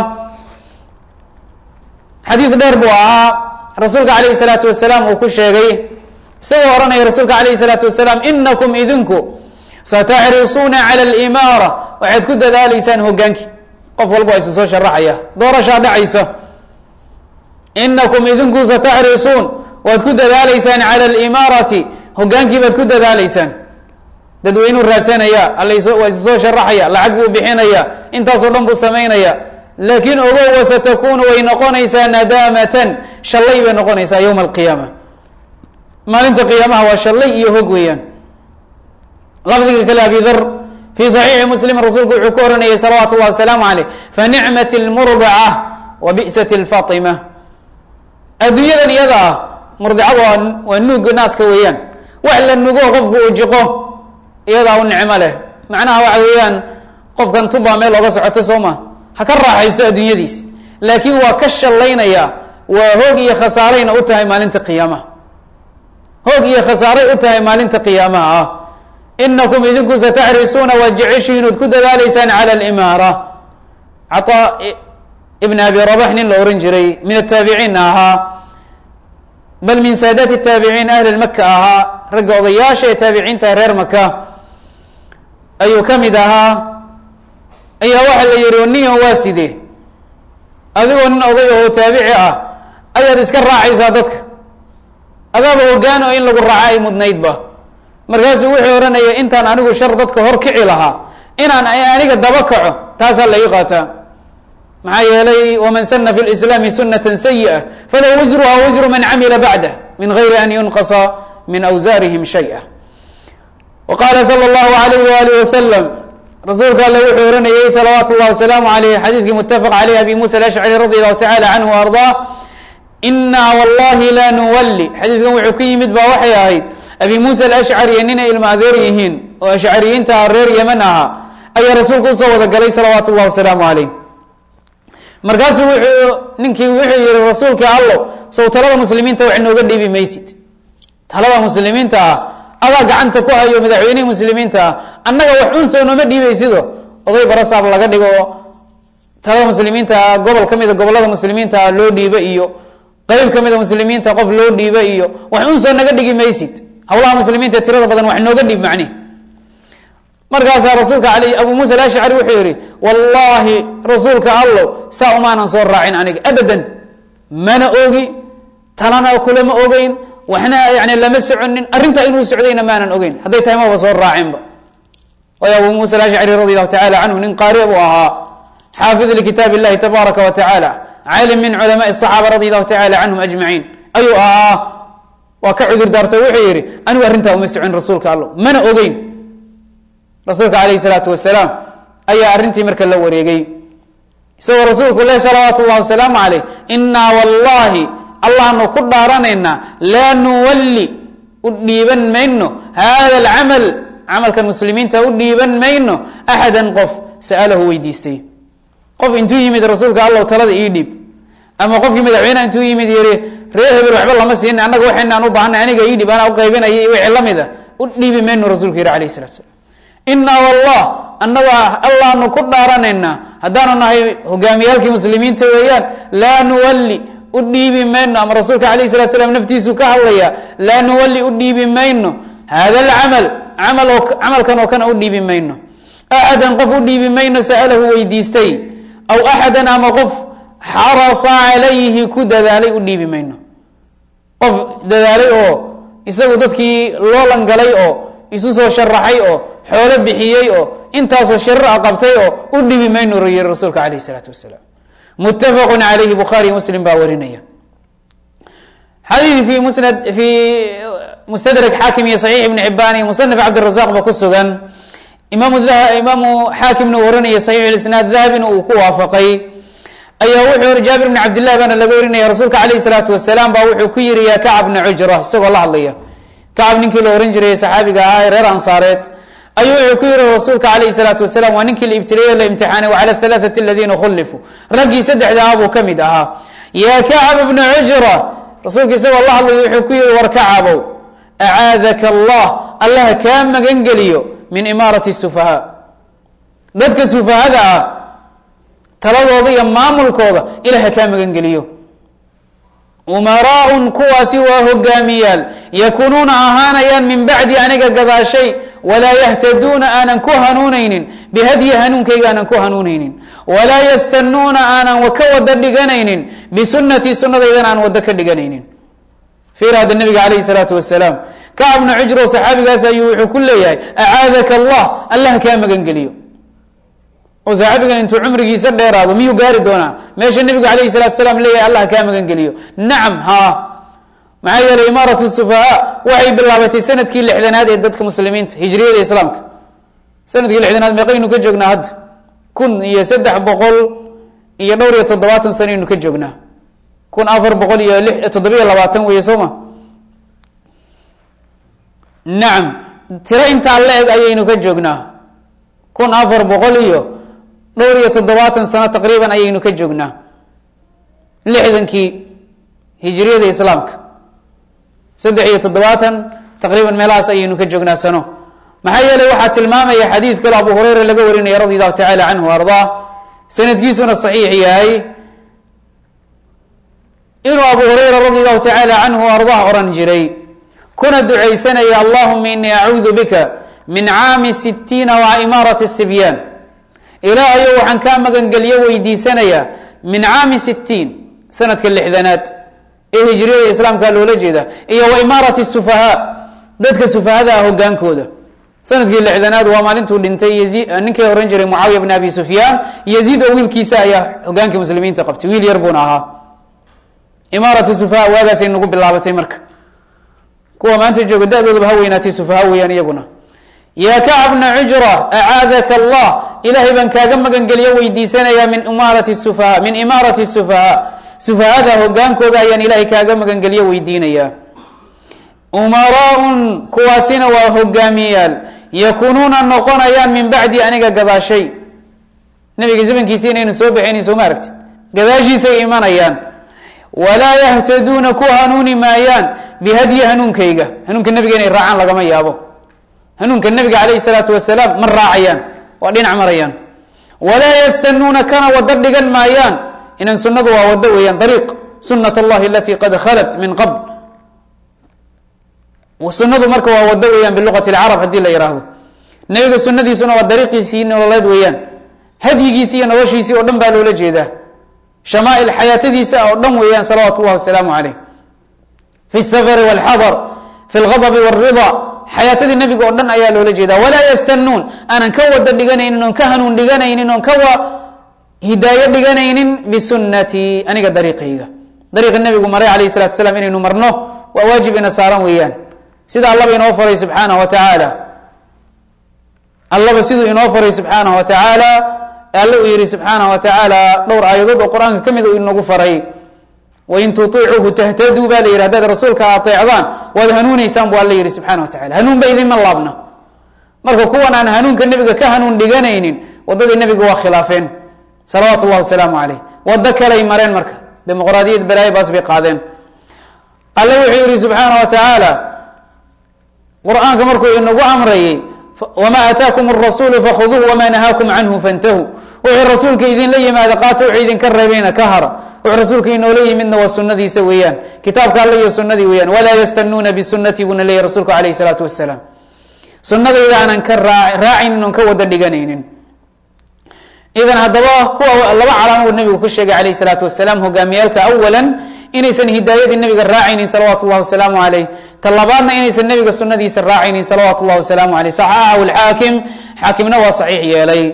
xadiid dheer buu ahaa rasuulka alayh الsalaatu wasalaam uu ku sheegay isagoo ohanaya rasuulka alayh الsalaatu wasalaam inakum idinku sataxrisuuna calى اlimaara waxaad ku dadaaleysaan hogaankii qof walba isa soo sharaxaya doorashaa dhacaysa inakum idinku sataxrisuun waad ku dadaaleysaan calى اlimaarati hogaankii baad ku dadaaleysaan dadweynuu raadsanaya alla waa isa soo sharaxaya lacag buu bixinaya intaasoo dhan buu samaynaya laakiin ogow wasatakunu way noqonaysaa nadaamatan shallay bay noqonaysaa yowma alqiyaama maalinta qiyaamaha waa shallay iyo hog weeyaan lafdiga kale abi dar fi صaxiixi muslim rasuulku wuxuu ku oranayay salawaatu اllahi wasalaamu aleyh fanicmat اlmurdaca wa bi'sat اlfatima adduunyadan iyada ah murdicada waa waa nuuga naaska weeyaan wax la nugo qofku uu jiqo iyadaa u nicmo leh macnaha waxa weeyaan qofkan tubaa meel oga socoto soo ma ha ka raaxaysto adduunyadiis laakiin waa ka shallaynaya waa hoog iyo khasaarayna u tahay maalinta qiyaamaha hoog iyo khasaaray u tahay maalinta qiyaamaha ah inakum idinku sataxrisuuna waad jeceshihiin ood ku dadaaleysaan cala alimaara cataa ibn abi rabax nin la ohan jiray min ataabiciinna ahaa bal min saadaati taabiciin ahli maka ahaa ragga odayaasha ee taabiciinta reer maka ayuu ka mid ahaa ayaa waxaa la yihi niyo waa sidee adigoo nin oday oo taabici ah ayaad iska raacaysaa dadka adaaba hogaan oo in lagu raaco ay mudnaydba markaasuu wuxuu odhanaya intaan anigu shar dadka hor kici lahaa inaan aniga daba kaco taasaa la ii qaataa maxaa yeelay waman sana fi lislaami sunata sayi'a falahu wisruha wisru man camila bacdah min gayri an yunqasa min awsaarihim shaya wa qaala sala allahu alayh waalih wasalam rasuulka alle wuxuu ohanayey salawaatu llahi wasalaamu alayh xadiidkii mutafaq caleyh abi musa alashcari radi allahu tacala canhu wa ardaa inaa wallahi la nuwalli xadiidkan wuxuu ka yimid baa waxay ahayd abi muusa alashcari ninay ilma adeer yihiin oo ashcariyiinta reer yeman ahaa ayaa rasuulku usoo wada galay salawaatu llahi wasalaamu caleyh markaasuu wuxuu ninkii wuxuu yihi rasuulkii allo sow talada muslimiinta wax nooga dhiibi maysid talada muslimiinta ah adaa gacanta ku hayo madaxweynihii muslimiinta ah annaga wax un sow nooma dhiibaysido oday barasaab laga dhigo talada muslimiinta ah gobol ka mida gobolada muslimiinta ah loo dhiibo iyo qeyb ka mida muslimiinta qof loo dhiibo iyo wax un soo naga dhigi maysid hawlaha muslimiinta tirada badan wax nooga dhiib macni markaasaa rasuulka al abu muusa alashcari wuxuu yihi wallahi rasuulka allo saa umaanan soo raacin aniga abadan mana ogi talana kulama ogeyn waxna yani lama soconin arrintaa inuu socdayna maanan ogeyn hadday tahay maba soo raacinba waayo abu muusa alashcari radi allahu tacala canhu nin qaari buu ahaa xaafid likitaab illahi tabaaraka wa tacaala caalim min culamaai asaxaaba radi allahu tacala canhum ajmaciin ayuu ahaa waa ka cudur daartay wuxuu yihi anigu arrintaa uma socon rasuulka allo mana ogeyn rasuulka alayh salaatu wasalaam ayaa arrintii marka la wareegay isagoo rasuulku leh salawaatu llahi wasalaamu caleyh inaa wallahi allahnu ku dhaaranaynaa laa nuwalli u dhiiban mayno hada alcamal camalkan muslimiinta u dhiiban mayno axadan qof sa'alahu weydiistay qof intuu yimid rasuulka allow talada ii dhiib ama qofkii madaxweyneha intuu yimid yiri ree hebel waxba lama siina annaga waxaynaan u baahnay aniga ii dhib anaa u qaybinaya wixii lamid a u dhiibi mayno rasuulku yihi alayh salatu slam inaa wallah annaga allaanu ku dhaaranaynaa haddaanu nahay hogaamiyaalkii muslimiinta weeyaan laa nuwalli u dhiibi mayno ama rasuulka alayh salat slam naftiisuu ka hadlaya laa nuwalli u dhiibi mayno hada alcamal camal oo camalkan oo kana u dhiibi mayno axadan qof u dhiibi mayno sa'alahu weydiistay aw axadan ama qof xarasa calayhi ku dadaalay u dhiibi mayno qof dadaalay oo isagu dadkii loo langalay oo isu soo sharaxay oo xoolo bixiyey oo intaasoo shirra qabtay oo u dhibi maynu yiri rasuulka alayh isalaatu wasalaam muttafaqu calayhi bukhaariy muslim baa warinaya xadiid fi musnad fi mustadrak xaakim iyo saxiix ibni xibaan iyo musanaf cabdirazaq ba ku sugan imaamu imaamu xaakimna uu warinaya saxiix isnaad dahabina uu ku waafaqay ayaa wuxuu jaabir bni cabdillahi baana laga warinaya rasuulka alayh salaatu wasalaam baa wuxuu ku yiri ya kacab bna cujra isagoo la hadlaya kacab ninkii la ohan jiray saxaabiga ahaa ee reer ansaareed ayuu wuxuu ku yihi rasuulka alayh salaatu wasalaam waa ninkii la ibtileeye la imtixaanay wacala halaaثati aladiina khulifuu raggii saddexda ah buu ka mid ahaa ya kacab bna cujra rasuulka isagoo la hadlaya wuxuu ku yihi war kacabow acaadaka allah allaha kaa magan geliyo min imaarati sufahaa dadka sufahada ah taladooda iyo maamulkooda ilaha kaa magan geliyo umaraaun kuwaasi waa hogaamiyaal yakunuuna ahaanayaan min bacdi aniga gadaashay walaa yahtaduuna aanan ku hanuunaynin bihadyi hanuunkayga aanan ku hanuunaynin walaa yastanuuna aanan ka wada dhiganaynin bisunatii sunadaydana aan wado ka dhiganaynin fiir hadda nabiga calayhi salaatu wasalaam kacabna cujro saxaabigaas ayuu wuxuu ku leeyahay acaadaka allah allah kaa magan geliyo oo saaxibigan intuu cumrigiisa dheeraado miyuu gaari doonaa meesha nebigu alayhi salatu salaam leeyahay allah kaa magan geliyo nacam ha maxaa yeelay imaaratu sufahaa waxay bilaabatay sanadkii lixdanaad ee dadka muslimiinta hijriyada islaamka sanadkii lixdanaad meeqaynu ka joognaa hadda kun iyo saddex boqol iyo dhowr iyo toddobaatan sanaynu ka joognaa kun afar boqol iyo li toddobiyo labaatan weeye soo ma nacam tiro intaa la eg ayaynu ka joognaa kun afar boqol iyo dhowr iyo toddobaatan sano taqriiban ayaynu ka joognaa lixdankii hijriyada islaamka saddex iyo toddobaatan taqriiban meelahaas ayaynu ka joognaa sano maxaa yeelay waxaa tilmaamaya xadiid kale abu hureyra laga warinaya radi allahu tacala canhu ardaa sanadkiisuna saxiix yahay inuu abu hurayra radi allahu tacaala canhu ardah oran jiray kuna ducaysanaya allahuma inii acuudu bika min caami sitiina wa imaarati sibyaan ilaahayo waxaan kaa magangelyo weydiisanayaa min caami sitiin sanadka lixdanaad ee hijriyada islaamka loola jeeda iyo wa imaarati sufahaa dadka sufahada ah hogaankooda sanadkii lixdanaad waa maalintuu dhintay ninkii oran jiray mucaawiya bn abi sufyaan yaziid oo wiilkiisa ayaa hogaankii muslimiinta qabtay wiil yar buuna ahaa imaaratu sufaha waagaasay nagu bilaabatay marka kuwa maanta jooga da-doodaba ha weynaatay sufaha weeyaan iyaguna yaa kacb bna cujra acaadaka allah ilaahay baan kaaga magangeliyo weydiisanayaa min imaarati sufaha min imaarati sufahaa sufahada hogaankooda ayaan ilaahay kaaga magangeliyo weydiinayaa umaraaun kuwaasina waa hogaamiyayaal yakunuuna noqonayaan min bacdi aniga gadaashay nabiga zamankiisi inaynu soo baxaynin sooma aragtid gadaashiisay imanayaan walaa yahtaduuna ku hanuuni maayaan bihadyi hanuunkayga hanuunka nabiga inay raacaan lagama yaabo hanuunka nabiga calayhi salaatu wasalaam ma raacayaan waa dhinac marayaan walaa yastanuuna kana wado dhigan maayaan inan sunadu waa wado weeyaan dariiq sunat allahi alati qad khalat min qabl sunadu marka waa wado weeyaan biluqati lcarab haddii la yidhaahdo nabiga sunadiisuna waa dariiqiisii nololeed weeyaan hadyigiisi iyo noloshiisii oo dhan baa loola jeedaa shamaail xayaatadiisa oo dhan weeyaan salawaatu llahi wasalaamu caleyh fi safari walxadar fi lgadabi wاrida xayaatadii nabiga oo dhan ayaa loola jeedaa walaa yastanuun aanan ka wada dhiganaynin oon ka hanuun dhiganaynin oon ka wa hidaayo dhiganaynin bisunatii aniga dariiqayga dariiqa nabigu maray alayh salatu salaam inaynu marno waa waajib ina saaran weeyaan sida allaba inoo faray subxaanahu wa tacaala allaba siduu inoo faray subxaanahu wa tacaala alle uu yihi subxaanahu wa tacaala dhowr aayadood oo qur-aanka ka mid u inagu faray wain tuiicuuhu tahtaduu baa la yihi hadaad rasuulka ateecdaan waad hanuuneysaan bu alla yihi subxana wa tacala hanuun ba idinma laabna marka kuwan aan hanuunka nebiga ka hanuun dhiganaynin wadadii nebiga waa khilaafeen salawaatu llahi wasalaamu caleyh wado kaley mareen marka dimuqraadiyad balaayo baas bay qaadeen alle wuxuu yihi subxaana wa tacaala qur-aanka markuu inagu amrayay wma aataakum rasuulu fakhuduuh wama nahaakum canhu fantahuu wuxuu rasuulka idinla yimaada qaata wuxuu idinka reebayna ka hara wuxuu rasuulka inoola yimidna waa sunadiisa weeyaan kitaabka alle iyo sunadii weeyaan walaa yastanuuna bisunati buuna leeyahy rasuulku alayh salaatu wasalaam sunadayda aanan ka raacaynin oon ka wada dhiganaynin idan haddaba kuwa laba calaamo uu nabigu ku sheegay alayh salaatu wasalaam hogaamiyaalka awalan inaysan hidaayadii nabiga raacaynin salawaatu llahi wasalaamu caleyh ta labaadna inaysan nabiga sunadiisa raacaynin salawaatu llahi wasalaamu aleyh saxaxahu lxaakim xaakimna waa saxiix yeelay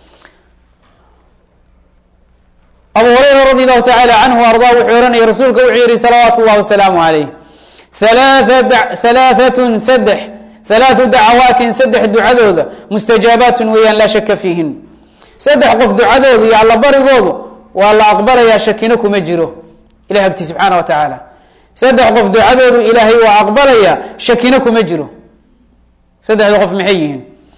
abu hurayra radi allahu tacaala canhu arda wuxuu ohanaya rasuulka wuxuu yihi salawaatu llahi wasalaamu caleyh halaaatun saddex halaathu dacawaatin saddex ducadooda mustajaabaatun weeyaan laa shaka fiihin saddex qof ducadoodu iyo allabarigoodu waa la aqbalayaa shakino kuma jiro ilahi agti subxaana wa tacaala saddex qof ducadoodu ilaahay waa aqbalaya shakino kuma jiro saddexda qof maxay yihiin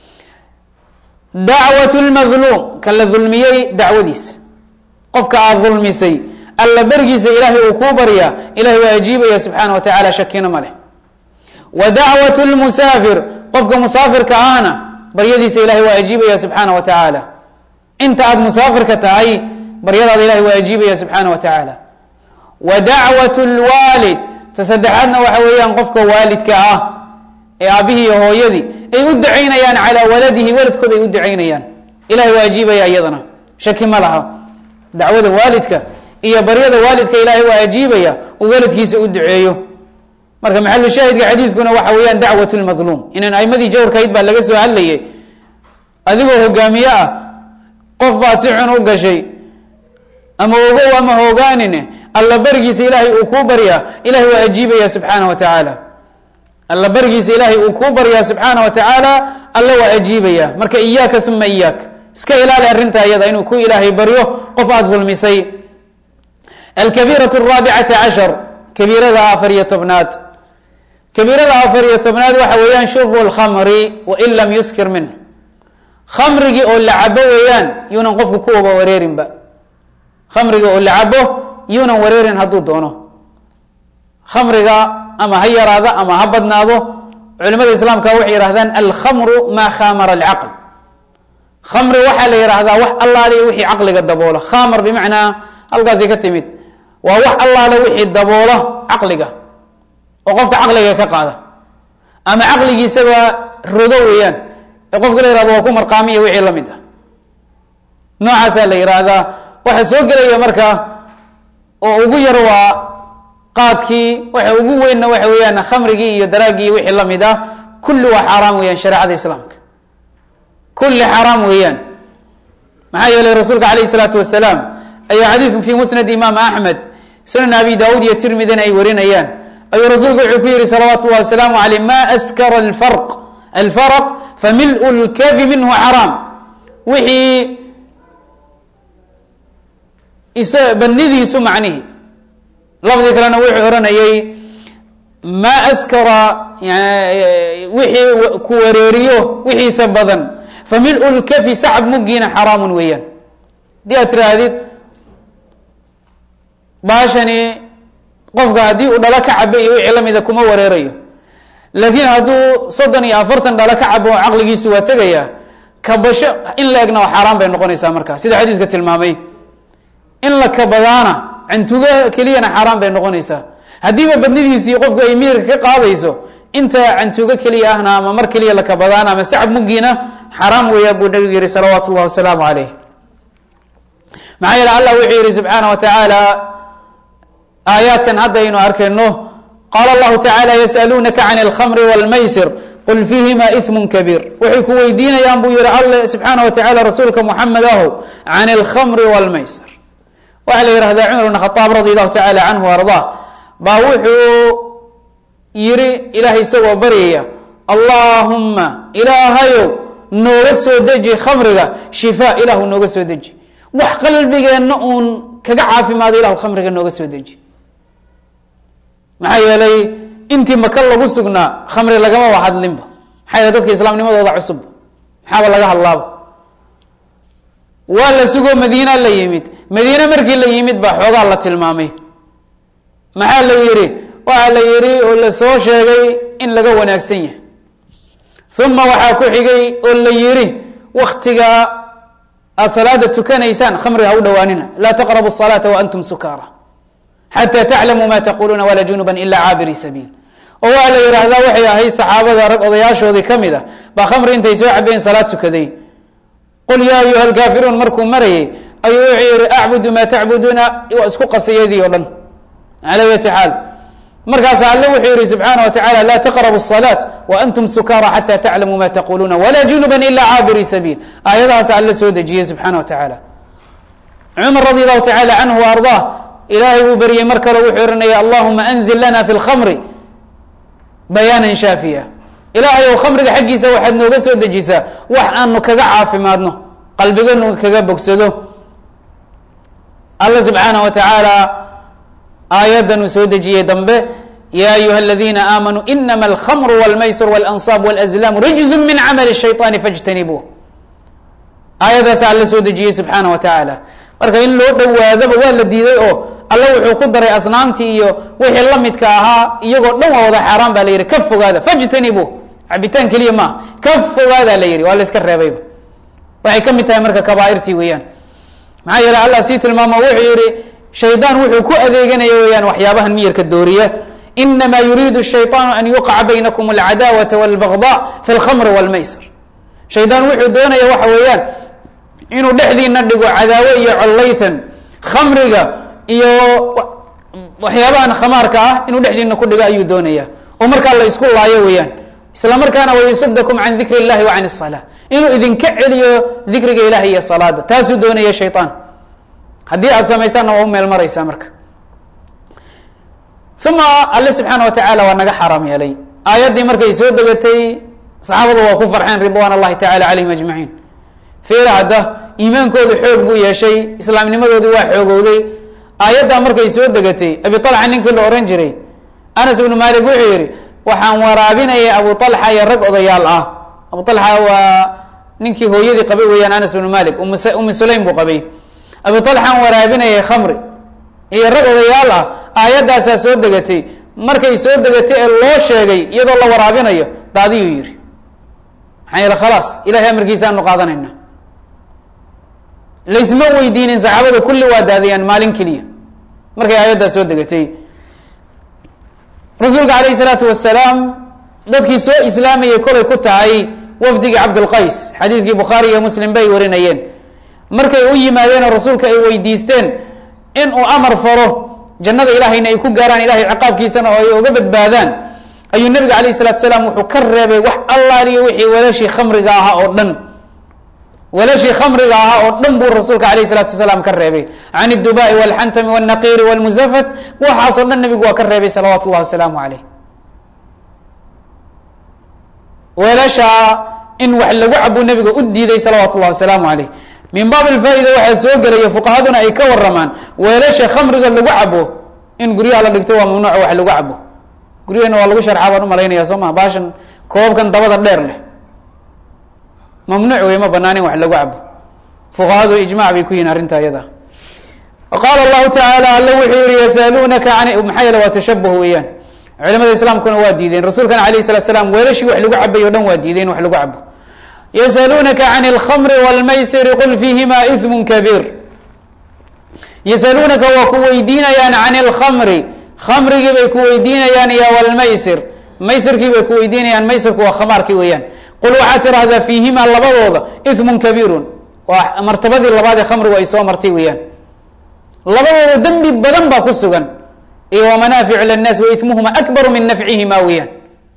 dacwat lmadluum kan la dulmiyey dacwadiisa qofka aada dulmisay alla berigiisa ilaahay uu kuu baryaa ilahay waa ajiibaya subxaana wa tacala shakino ma leh wa dacwat lmusaafir qofka musaafirka ahna baryadiisa ilahay waa ajiibaya subxaana wa tacaala inta aada musaafirka tahay baryadaada ilahay waa ajiibaya subxaana wa tacaala wa dacwat lwaalid ta saddexaadna waxa weeyaan qofka waalidka ah ee aabihii iyo hooyadii ay u ducaynayaan calaa waladihi waladkooda ay u ducaynayaan ilahay waa ajiibaya iyadana shaki ma laha dacwada waalidka iyo baryada waalidka ilaahay waa ajiibaya uu waladkiisa u duceeyo marka maxalu shaahidka xadiidkuna waxa weeyaan dacwat lmadluum inaan aimadii jawrkahayd baa laga soo hadlayay adigoo hogaamiye ah qof baad si xun u gashay ama ogow ama hogaanine alla berigiisa ilaahay uu kuu baryaa ilahay waa ajiibaya subxaana wa tacaala alla berigiisa ilaahay uu kuu baryaa subxaana wa tacaala alla waa ajiibaya marka iyaaka uma iyaak iska ilaali arrinta iyada inuu ku ilaahay baryo qof aada dulmisay alkabiiraة الraabicata cashar kabiirada afar iyo tobnaad kabiirada afar iyo tobnaad waxa weeyaan shurbu اlkhamri wain lam yuskir minh khamrigii oo la cabo weeyaan yuunan qofku kuwaba wareerinba khamriga oo la cabo yuunan wareerin hadduu doono khamriga ama ha yaraado ama ha badnaado culimada islaamka waxay yihahdaan alkhamru ma khamara alcaql khamri waxaa la yihahdaa wax allaaliya wixii caqliga daboola khamar bimacnaa halkaasi ka timid waa wax allaale wixii daboola caqliga oo qofka caqliga ka qaada ama caqligiisaba rogo weeyaan ee qofka la yihahdo waa ku marqaamiya wixii la mid ah noocaasaa la yidhaahdaa waxa soo gelaya marka oo ugu yar waa qaadkii waxa ugu weynna waxa weeyaan khamrigii iyo daraaggii wixii la mid ah kulli waa xaaraam weeyaan shareecada islaamka kulli xaaraam weeyaan maxaa yeelay rasuulka alayh isalaatu wasalaam ayaa xadiidku fi musnad imaam axmed sunan abi daawuud iyo tirmidina ay warinayaan ayuu rasuulku wuxuu ku yihi salawaatu llahi wasalaamu aleyh ma askara alfarq alfarq famil'u lkabi minhu xaraam wixii isa banidiisu macnihi lafdi kalena wuxuu oranayay ma askara wixii ku wareeriyo wixiisa badan famil'u lkafi sacab muggiina xaraamun weeyaan hadii aad tiraahdid baashani qofka haddii uu dhalo ka cabo iyo wixii lamida kuma wareerayo laakiin hadduu soddon iyo afartan dhalo ka cabo caqligiisu waa tegaya kabasho in la egna waa xaaraan bay noqonaysaa markaa sida xadiidka tilmaamay in la kabadaana cantugo keliyana xaaraan bay noqonaysaa haddiiba badnidiisii qofku ay miirka ka qaadayso inta cantugo keliya ahna ama mar keliya la kabadaana ama sacab muggiina xaraam weeyaa buu nabigu yihi salawaatu llahi wasalaamu caleyh maxaa yeele allah wuxuu yihi subxaana wa tacaala aayaadkan hadda aynu arkayno qaala allahu tacala yasaluunaka can alkhamri walmaysir qul fiihima ismun kabiir waxay ku weydiinayaan buu yihi alle subxaana wa tacala rasuulka muxamed ahow can alkhamri walmaysir waxaa la yihahdaa cumar bn khaaab radi allahu tacala canhu ardaa baa wuxuu yihi ilahay isagoo baryaya allaahumma ilaahayow nooga soo deji khamriga shifaa ilahu nooga soo deji wax qalbigeenna uun kaga caafimaado ilahu khamriga nooga soo deji maxaa yeelay intii maka lagu sugnaa khamri lagama wa hadlinba maxaa yeele dadka islaamnimadooda cusub maxaaba laga hadlaaba waa la sugoo madiina la yimid madiine markii la yimid baa xoogaa la tilmaamay maxaa la yihi waxaa la yihi oo la soo sheegay in laga wanaagsan yahay uma waxaa ku xigay oo la yihi waktiga aad salaada tukanaysaan khamriga ha u dhawaanina laa taqrabu الصalaata waantum sukaara xatى taclamuu ma taquluuna wala junuba ila caabiri sabiil oo waa la yihahdaa waxay ahayd saxaabada rag odayaashoodii kamid a baa khamri intay soo cabeen salaad tukaday qul ya ayuha alkaafiruun markuu marayay ayuu wuxuu yihi acbudu ma tacbuduuna waa isku qasiyadii o dhan ala yati xaal markaasa alle wuxuu yihi subxaana wa tacala la taqrabu الصalaaة waantum sukaara xata taclamuu ma taquluuna wala junuba ila caabiri sabiil aayadahaas alle soo dejiyey subxaana wa tacaala cumar radi allahu tacala canhu wa ardaa ilaahay buu beryey mar kale wuxuu ohanaya allahuma anzil lana fi lkhamri bayaanan shaafiya ilaahay ou khamriga xaggiisa waxaad nooga soo dejisaa wax aanu kaga caafimaadno qalbiganu kaga bogsado alla subxaana wa tacaala aayaddan uu soo dejiyey dambe ya ayuha aladiina aamanuu inama alkhamru wاlmaysir wاlansaab wاlazlaamu rijzu min camali الshayطaani faاjtanibuuh aayaddaasa alla soo dejiyey subxaana wa tacaala marka in loo dhowaadaba waa la diiday oo alla wuxuu ku daray asnaamtii iyo wixii la midka ahaa iyagoo dhan waa wada xaaraan ba la yihi ka fogaada fajtanibu cabitaan keliya maaha ka fogaada la yihi waa la iska reebayba waxay ka mid tahay marka kabaairtii weeyaan maxaa yeele allah sii tilmaamo wuxuu yihi shaydaan wuxuu ku adeeganaya weeyaan waxyaabahan miyarka dooriya inama yuriidu shayطaanu an yuqaca baynakum alcadaawata wاlbagضاء fi اlkhamri wاlmaysr shaydaan wuxuu doonaya waxa weeyaan inuu dhexdiina dhigo cadaawo iyo collaytan khamriga iyo waxyaabahan khamaarka ah inuu dhexdiina ku dhigo ayuu doonaya oo markaa la isku laayo weeyaan isla markaana wayasudakum can dikri اllahi wa can الsalaa inuu idinka celiyo dikriga ilahi iyo salaada taasuu doonaya shayطaan haddii aad samaysaanna waa u meel maraysaa marka uma alle subxaana wa tacaala waa naga xaaraam yeelay aayaddii markay soo degatay saxaabadu waa ku farxeen ridwan اllahi tacala calayhim ajmaciin fiira hadda iimaankoodu xoog buu yeeshay islaamnimadoodii waa xoogowday aayaddaa markay soo degatay abi alxa ninkii la ohan jiray anas ibnu malik wuxuu yihi waxaan waraabinayay abu alxa iyo rag odayaal ah abu alxa waa ninkii hooyadii qabay weeyaan anas ibnu malik umi sulaym buu qabay abi alxaan waraabinayay khamri iyo rag odayaal ah aayaddaasaa soo degatay markay soo degatay ee loo sheegay iyadoo la waraabinayo daadiyuu yihi maxaa yeele khalaas ilahay amarkiisa aanu qaadanayna laysma weydiinin saxaabada kulli waa daadiyaan maalin keliya markay aayaddaa soo degatay rasuulka alayh salaatu wasalaam dadkii soo islaamayay kolay ku tahay wafdigii cabdulqays xadiidkii bukhaari iyo muslim bay warinayeen markay u yimaadeenoo rasuulka ay weydiisteen in uu amar faro jannada ilahayna ay ku gaaraan ilahay ciqaabkiisana oo ay uga badbaadaan ayuu nabiga alayh salatu salaam wuxuu ka reebay wax allaaliyo wixii walashii khamriga ahaa oo dhan walashii khamriga ahaa oo dhan buu rasuulka alayh salatu wasalaam ka reebay can اdubai wاlxantami wاlnaqiiri wاlmusafat waxaasoo dhan nabigu waa ka reebay salawaatu اllahi wasalaamu alayh weelashaa in wax lagu cabuu nabiga u diiday salawaatu اllahi wasalaamu alayh min baab alfaa-ida waxaa soo gelaya fuqahaduna ay ka waramaan weelasha khamriga lagu cabo in guryaha la dhigto waa mamnuuc wax lagu cabo guryaheena waa lagu sharxaa baan umalaynaya soo maa baashan koobabkan dabada dheer leh mamnuuc wey ma banaanin wax lagu cabo fuqahadu ijmac bay ku yihin arrinta iyada qaala allahu tacaala alla wuxuu yihi yasaluunaka an maxaa yeele waa tashabuh weeyaan culamada islaamkuna waa diideen rasuulkana alayh salat slam weelashii wax lagu cabay o dhan waa diideen wax lagu cabo yasaluunaka can اlkhamri wاlmaysiri qul fiihima iثmu kabiir yasaluunaka waa ku weydiinayaan can اlkhamri khamrigii bay ku weydiinayaan iyo wlmaysir maysirkii bay ku weydiinayaan maysirku waa khamaarkii weeyaan qul waxaad tirahdaa fiihima labadooda iثmu kabiirun waa martabadii labaad ee khamrigu ay soo martay weeyaan labadooda dembi badan baa ku sugan iyo wamanaaficu lلnaas waithmuhuma akbaru min nafcihima weeyaan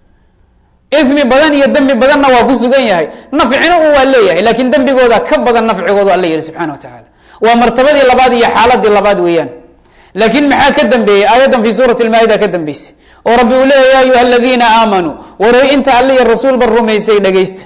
imi badan iyo dembi badanna waa ku sugan yahay nafcina u waa leeyahay lakin dembigooda ka badan nafcigoodu alla yihi subxana wa tacaala waa martabadii labaad iyo xaaladii labaad weeyaan laakin maxaa ka dambeeyey aayaddan fi suurati lmaa-ida ka dambeysay oo rabbi uu leeya ya ayuha aladiina aamanuu waray inta alla iyo rasuulba rumaysay dhegeysta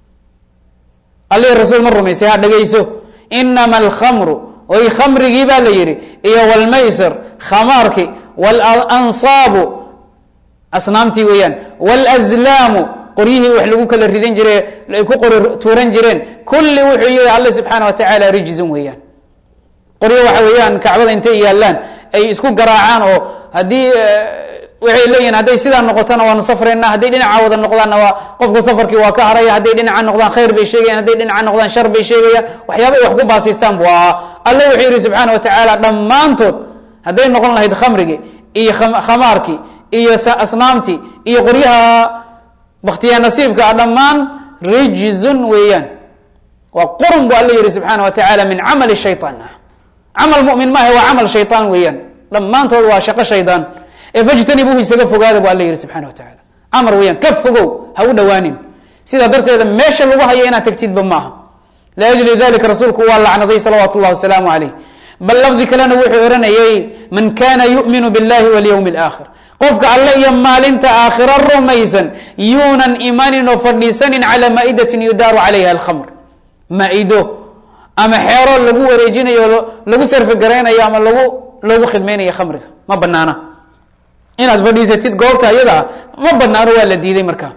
alla iyo rasuul ma rumaysay ha dhegeyso inama alkhamru oy khamrigii baa la yihi iyo wlmaysir khamaarki walansaabu asnaamtii weeyaan wlazlaamu qoryihii wax lagu kala ridan jire ay ku qori tuuran jireen kulli wuxuu yihi alla subxaana wa tacaala rijzun weeyaan qoryo waxa weeyaan kacbada intay yaalaan ay isku garaacaan oo haddii waxay leeyihin hadday sidaa noqotona waanu safrayna hadday dhinaca wada noqdaanna waa qofka safarkii waa ka haraya hadday dhinaca noqdaan khayr bay sheegayan hadday dhinaca noqdaan shar bay sheegayaan waxyaaba ay wax ku baasiistaan bu ahaa alla wuxuu yihi subxaana wa tacaala dhammaantood hadday noqon lahayd khamrigii iyo khamaarkii iyo asnaamtii iyo qoryaha baktiya nasiibka ah dhammaan rijzun weeyaan waa qurun bu alla yihi subxaana wa tacaala min camali shayطaan camal mumin maaha waa camal shayطaan weeyaan dhammaantood waa shaqo shaydaan ee fajtanibuuhu isaga fogaada bu alla yihi subxana wa tacaala amar weeyaan ka fogow ha u dhowaanin sidaa darteeda meesha lagu haya inaad tagtidba maaha liajli dalika rasuulku waa lacnaday salawaatu اllahi wasalaamu alayh bal lafdi kalena wuxuu oranayay man kana yu'minu biاllahi walyowmi اlآkhir qofka alle iyo maalinta aakhiro rumaysan yuunan imanin oo fadhiisanin calaa maa'idatin yudaaru calayha alkhamr maa-ido ama xeero lagu wareejinayo lagu sarfigaraynayo ama lagu loogu khidmaynayo khamriga ma banaana inaad fadhiisatid goobta iyada ah ma banaano waa la diiday markaa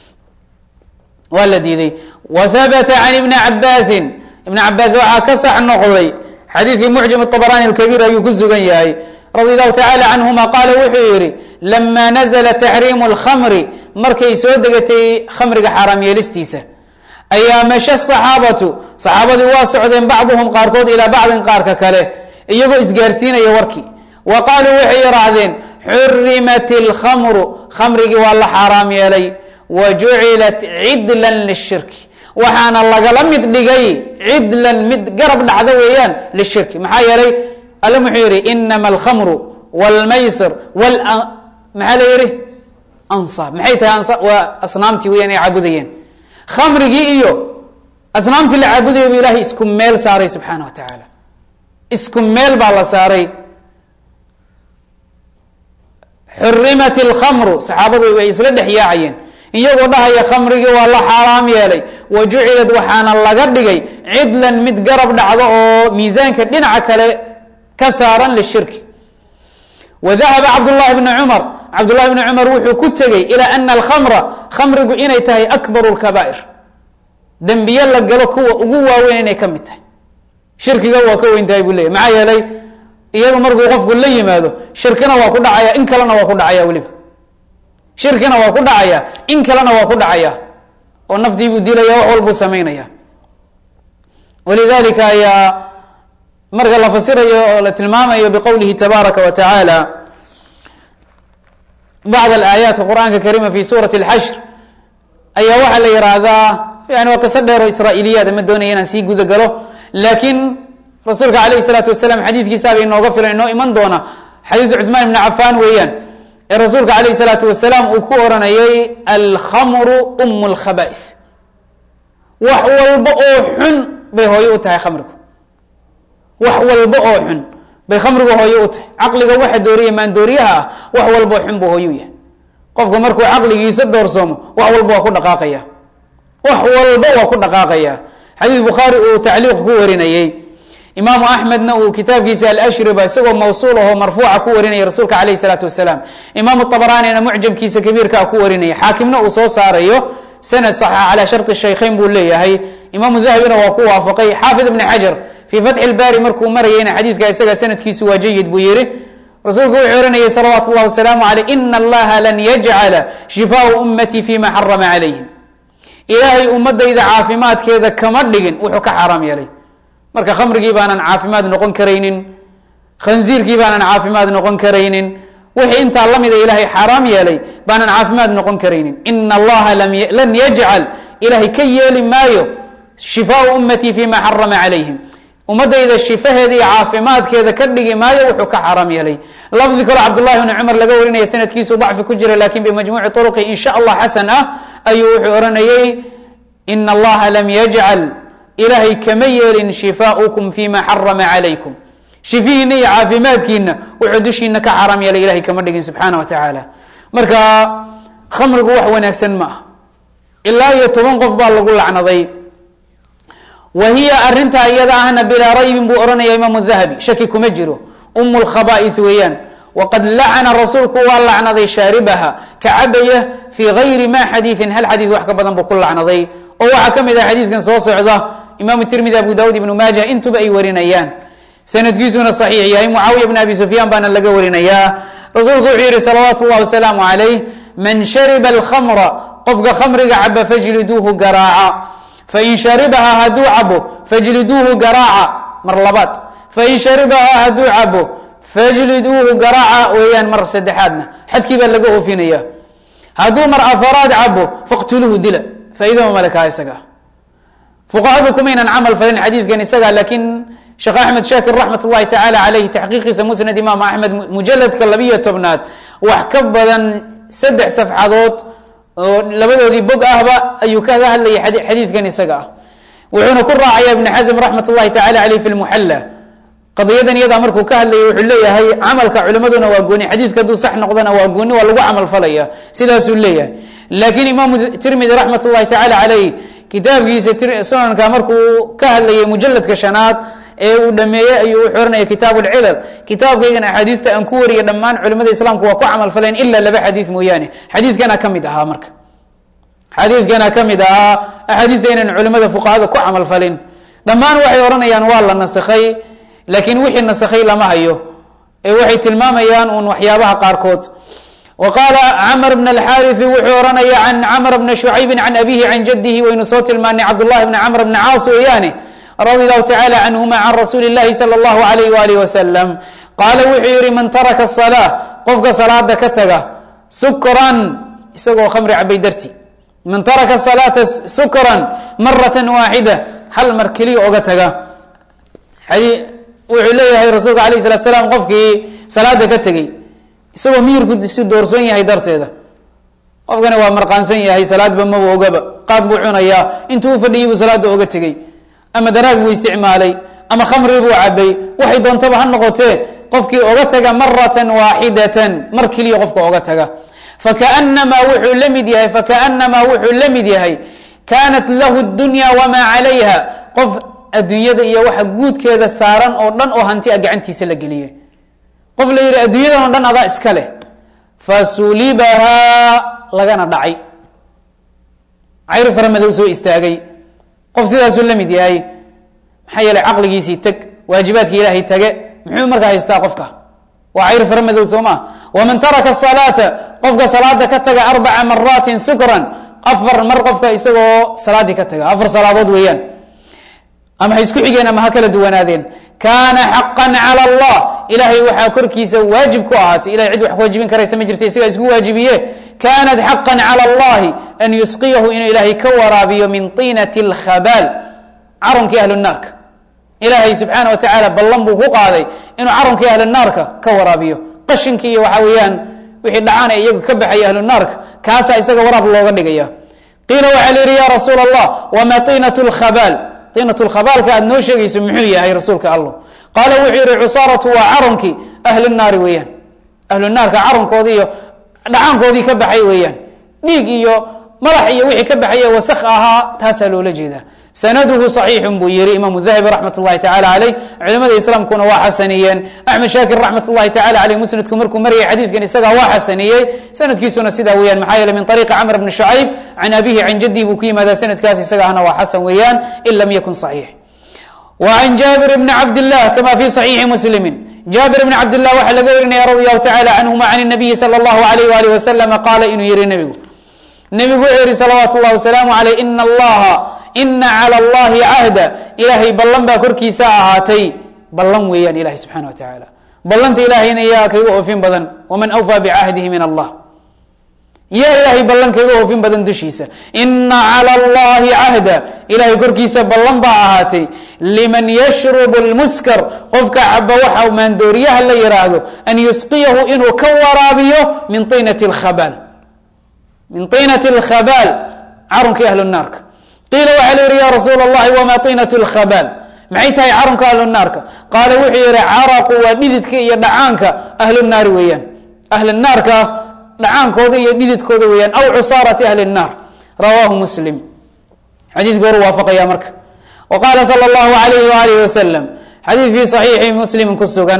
waa la diiday wa habata can ibni cabaasin ibn cabaas waxaa ka sax noqday xadiidkii mucjam طabrani اkabiir ayuu ku sugan yahay radi allahu tacala canhuma qaala wuxuu yihi lama nazla taxriimu اlkhamri markay soo degatay khamriga xaaraam yeelistiisa ayaa masha saxaabatu saxaabadii waa socdeen bacduhum qaarkood ilaa bacdin qaarka kale iyagoo isgaarsiinaya warkii wa qaaluu waxay yihaahdeen xurimat اlkhamru khamrigii waa la xaaraam yeelay wa jucilat cidlan lishirki waxaana lagala mid dhigay cidlan mid garab dhacda weeyaan lishirki maxaa yeelay alle muxuu yihi inama alkhamru wاlmaysir maxaa la yihi ansaab maxay tahay waa asnaamtii weyaan ay caabudayeen khamrigii iyo asnaamtii la caabudaya bu ilahay isku meel saaray subxaana wa tacaala isku meel baa la saaray xurimat اlkhamru saxaabadu way isla dhex yaacayeen iyagoo dhahaya khamrigii waa la xaaraam yeelay wa jucilad waxaana laga dhigay cidlan mid garab dhacdo oo miisaanka dhinaca kale ka saaran lishirki wa dahaba cabdullahi bni cumar cabdullahi bni cumar wuxuu ku tegey ilaa ana alkhamra khamrigu inay tahay akbaru lkabaa'ir dembiye la galo kuwa ugu waaweyn inay ka mid tahay shirkiga waa ka weyn tahay buu leeyay maxaa yeelay iyadu markuu qofku la yimaado shirkina waa ku dhacaya in kalena waa ku dhacaya weliba shirkina waa ku dhacaya in kalena waa ku dhacaya oo naftii buu dilaya wax walbuu samaynaya walidalika ayaa marka la fasirayo oo la tilmaamayo biqowlihi tabaaraka wa tacaala bacd alaayaati qur'aanka kariima fi suurati اlxashr ayaa waxaa la yihahdaa yani waa qiso dheer oo israa'iiliyaad ma doonaya inaan sii guda galo laakiin rasuulka alayh الsalaatu wasalaam xadiidkiisaaba inooga filan inoo iman doona xadiidu cuثmaan ibni cafaan weeyaan ee rasuulka alayh الsalaatu wasalaam uu ku oranayay alkhamru um اlkhaba'is wax walba oo xun bay hooyo u tahay khamrigu wax walba oo xun bay khamrigu hooyo u tahay caqliga waxa dooriya maandooriyaha ah wax walba oo xun buu hooyo u yahay qofka markuu caqligiisa doorsoomo wax walba waa ku dhaqaaqaya wax walba waa ku dhaqaaqaya xadiis bukhaari uu tacliiq ku warinayey imaamu axmedna uu kitaabkiisa alashriba isagoo mawsuul ahoo marfuuca ku warinaya rasuulka alayh isalaatu wasalaam imaamu abaraanina mucjamkiisa kabiirkaa ku warinaya xaakimna uu soo saarayo sanad saxa calaa sharti shaykhayn buu leeyahay imaamu dahabina waa ku waafaqay xaafid ibni xajar fii fatxi lbaari markuu marayayna xadiidka isaga sanadkiisu waa jayid buu yihi rasuulku wuxuu ohanayay salawaatu اllah wasalaamu aleyh ina allaha lan yajcala shifaau ummatii fima xarama calayhim ilaahay ummadayda caafimaadkeeda kama dhigin wuxuu ka xaaraam yeelay marka khamrigii baanan caafimaad noqon karaynin khanziirkii baanan caafimaad noqon karaynin wixii intaa lamida ilaahay xaaraam yeelay baanan caafimaad noqon karaynin ina allaha lan yajcal ilaahay ka yeeli maayo shifaau ummatii fima xarama calayhim ummadayda shifaheeda iyo caafimaadkeeda ka dhigi maayo wuxuu ka xaaraam yeelay lafdi kaloo cabdullahi bni cumar laga warinaya sanadkiisu dacfi ku jira lakin bimajmuuci turuqi in sha allah xasan ah ayuu wuxuu oranayey ina allaha lam yajcal ilaahay kama yeelin shifaaukum fima xarama calaykum shifihiina iyo caafimaadkiina wuxuu dushiina ka xaaraam yeelay ilahay kama dhigin subxaana wa tacaala marka khamrigu wax wanaagsan ma ah ilaa iyo toban qof baa lagu lacnaday wa hiya arintaa iyada ahna bilaa raybin buu ohanaya imaamu dahabi shaki kuma jiro um lkhaba'is weeyaan waqad lacana rasuulku waa lacnaday shaaribaha ka cabaya fii gayri ma xadiiin hal xadiid wax ka badan buu ku lacnaday oo waxaa ka mid ah xadiidkan soo socda imaamu tirmidi abu dawud ibnu maaja intuba ay warinayaan sanadkiisuna saxiix yahay mucaawiya bn abi sufyaan baana laga warinayaa rasuulku wuxuu yihi salawaatu llahi wasalaamu calayh man shariba alkhamra qofka khamriga caba fajliduuhu garaaca fain sharibaha hadduu cabo fajliduuhu garaaca mar labaad fain sharibaha hadduu cabo fajliduuhu garaaca weeyaan mar saddexaadna xadkii baa laga oofinaya hadduu mar afaraad cabo faqtuluuhu dila faaidama malkaa isaga fuqahadu kumaynan camal falin xadiidkan isaga laakiin sheekh axmed shaakir raxmat ullahi tacaala caleyhi taxqiiqiisa musnad imaam axmed mujaladka labiyo tobnaad wax ka badan saddex safxadood oo labadoodii bog ahba ayuu kaga hadlayay xadiidkan isaga ah wuxuuna ku raacaya ibn xasm raxmat ullahi tacala aleyh fi lmuxalla qadiyadan iyadaa markuu ka hadlayay wuxuu leeyahay camalka culimaduna waa gooni xadiidka hadduu sax noqdana waa gooni waa lagu camal falaya sidaasuu leeyahay laakiin imaamu tirmidi raxmat ullahi tacala caleyh kitaabkiisa sunanka markuu ka hadlayay mujaladka shanaad ee uu dhameeyey ayuu wuxuu oranaya kitaab lcilal kitaabkaygan axaadiista aan ku wariya dhammaan culimada islaamku waa ku camal faleen ila laba xadiid mooyaane xadiidkana ka mid ahaa marka xadiidkana ka mid ahaa axaadiista inaan culimada fuqahada ku camal falin dhammaan waxay odhanayaan waa la nasakhay laakiin wixii nasakhay lama hayo ee waxay tilmaamayaan uun waxyaabaha qaarkood wa qaala camr bn alxariثi wuxuu oranaya can camr bni shucaybi can abihi can jadihi waynu soo tilmaanay cabdullahi bni camr bni caas weeyaane radi allahu tacala canhuma can rasuuli اllahi salى اllahu alayh walih wasalam qaala wuxuu yihi man taraka الsalaa qofka salaada ka taga sukran isagoo khamri cabay darti man taraka salaata sukran marata waaxida hal mar keliya oga taga wuxuu leeyahay rasuulka alayh salatu salaam qofkii salaada ka tegey isagoo miyirku si doorsan yahay darteeda qofkani waa marqaansan yahay salaadba maba ogaba qaad buu cunayaa intuu u fadhiyay buu salaada oga tegey ama daraag buu isticmaalay ama khamri buu cabay waxay doontaba ha noqotee qofkii oga taga maratan waaxidatan mar keliya qofka oga taga fakaanamaa wuxuu la mid yahay fakaanamaa wuxuu la mid yahay kaanat lahu dunya wamaa calayha qof adduunyada iyo waxa guudkeeda saaran oo dhan oo hanti a gacantiisa la geliyay qof la yidhi adduunyadan o dhan adaa iska leh fasulibahaa lagana dhacay cayr fara madow soo istaagay qof sidaasuu la mid yahay maxaa yeelay caqligiisii teg waajibaadki ilaahay tage muxuu markaa haystaa qofka waa cayr fara madow soo maa waman taraka salaata qofka salaada ka taga arbaca maraatin sukran afar mar qofka isagoo salaadii ka taga afar salaadood weeyaan ama ha isku xigeen ama ha kala duwanaadeen kaana xaqan cala allah ilahay waxaa korkiisa waajib ku ahaatay ilahay cid wax ku waajibin karaysa ma jirta isagaa isku waajibiye kaanat xaqan cala allahi an yusqiyahu inuu ilaahay ka waraabiyo min tiinati اlkhabaal carunkii ahlu naarka ilaahay subxaana wa tacaala ballan buu ku qaaday inuu carunkii ahlu naarka ka waraabiyo qashinkii iyo waxaa weeyaan wixii dhacaana iyagu ka baxaya ahlu naarka kaasaa isaga waraab looga dhigaya qiila waxaa la yihi ya rasuul allah wama tiinat lkhabaal tiinat lkhabaalka aad noo sheegayso muxuu yahay rasuulka allah qaala wuxuu yihi cusaaratu waa carunkii ahlu naari weeyaan ahlu naarka carunkoodii iyo dhacaankoodii ka baxay weeyaan dhiig iyo madax iyo wixii ka baxaya wasak ahaa taasaa loola jeedaa sanaduhu صaxiixun buu yihi imaamu dahabi raxmat اllahi tacala aleyh culimada islaamkuna waa xasaniyeen axmed shaakir raxmat اllahi tacala aleyh musnadku markuu marayay xadiidkan isagaa waa xasaniyey sanadkiisuna sidaa weeyaan maxaa yeele min ariiqi camr bni shucayb can abihi can jaddihi buu ku yimaadaa sanadkaas isaga ahna waa xasan weeyaan in lam yakun صaxiix w can jaabir bni cabd llah kama fi صaxiixi muslimi jaabir bni cabd llah waxaa laga warinaya radi allahu tacala canhuma can الnabiyi salى اllahu alayh walih waslama qaala inuu yihi nebigu nebigu wuxuu yihi salawaatu اllah wasalaamu aleyh ina allaha ina calى اllahi cahda ilaahay ballan baa korkiisa ahaatay ballan weeyaan ilahay subxana wa tacaala ballanta ilaahayna yaa kayga oofin badan waman awfaa bicahdihi min allah yaa ilaahay ballan kayga oofin badan dushiisa ina calى اllahi cahda ilahay korkiisa ballan baa ahaatay liman yashrubu اlmuskar qofka caba waxa maandooriyaha la yiraahdo an yusqiyahu inuu ka waraabiyo min inati اkhabaal min طinati اlkhabaal carunkii ahlu naarka qiila waxaa la yihi ya rasuul اllahi wma طinat اlkhabaal maxay tahay carunka ahlu naarka qaala wuxuu yihi caraqu waa dhididka iyo dhacaanka ahlu naari weeyaan ahlu naarka dhacaankooda iyo dhididkooda weeyaan aw cusaarati ahli الnaar rawaahu muslim xadiidka horu waafaqaya marka wa qaala salى اllahu alayh walih wasalam xadiid fii صaxiixi muslimin ku sugan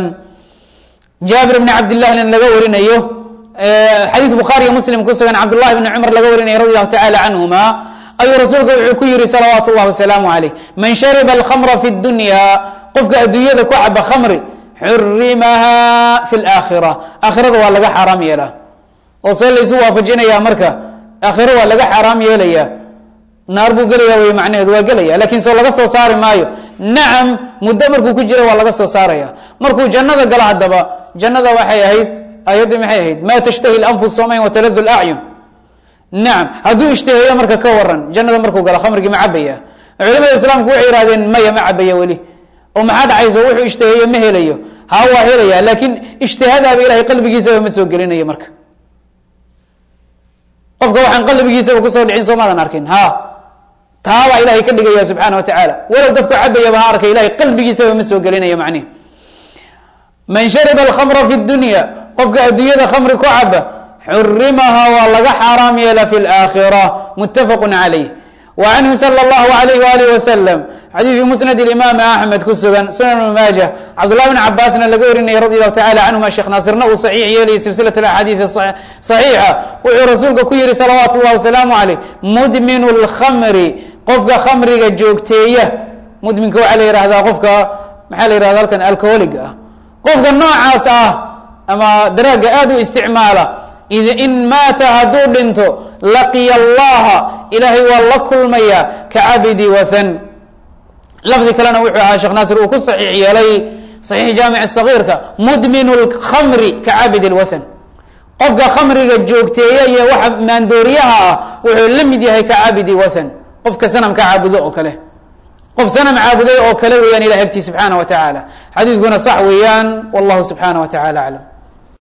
jaabir bni cabdillahna laga warinayo xadiid bukhaariga muslim ku sugan cabdullahi bni cumar laga warinaya radi allahu tacala canhuma ayuu rasuulka wuxuu ku yihi salawaatu اllah wasalaamu alayh man shariba alkhamra fi اdunya qofka adduunyada ku caba khamri xurimaha fi اlaakhira aakhirada waa laga xaaraam yeelaa oo see laysu waafajinaya marka aakhiro waa laga xaaraam yeelaya naar buu gelaya wey macnaheedu waa gelaya lakin soo laga soo saari maayo nacam muddo markuu ku jira waa laga soo saaraya markuu jannada galo haddaba jannada waxay ahayd ayaddii maxay ahayd ma tashtahi lanfus somayn wataladu lacyun nacam hadduu ishtaheeyo marka ka waran jannada markuu galo khamrigii ma cabaya culamada islaamku waxay yihahdeen maya ma cabaya weli oo maxaa dhacayso wuxuu ishtaheeyo ma helayo ha waa helaya laakiin ishtihadaaba ilahay qalbigiisaba ma soo gelinayo marka qofka waxaan qalbigiisaba kusoo dhicin soomaadan arkin ha taabaa ilahay ka dhigaya subxaana wa tacaala walow dadku cabayaba ha arkay ilahay qalbigiisaba ma soo gelinayo macnihi man shariba alkhamra fi dunya qofka adduunyada khamri ku caba xurimaha waa laga xaaraam yeela fi laakhira muttafaqu calayh wa canhu sala allahu alayh walih wasalam xadiidkii musnad imaam axmed ku sugan sunan ibn maaja cabdullahi bn cabaasna laga warinaya radi allahu tacala canhuma sheekh naasirna uu saxiix yeelayay silsilat axaadiidi saxiixa wuxuu rasuulka ku yihi salawaatu llahi wasalaamu caleyh mudminu lkhamri qofka khamriga joogteeya mudminka waxaa la yihahdaa qofka maxaa la yihahda halkan alcoholiga ah qofka noocaas ah ama daraaga aada u isticmaala in maata hadduu dhinto laqiya allaha ilaahay waa la kulmaya kacabidi wathan lafdi kalena wuxuu ahaa sheekh naasir uu ku saxiix yeelay saxiix jaamic sagiirka mudminu lkhamri kacabid lwathan qofka khamriga joogteeya iyo waxa maandooriyaha ah wuxuu la mid yahay kacabidi wathan qofka sanamka caabudo oo kale qof sanam caabuday oo kale weeyaan ilah agtii subxaana wa tacaala xadiidkuna sax weeyaan wallahu subxaana wa tacala aclam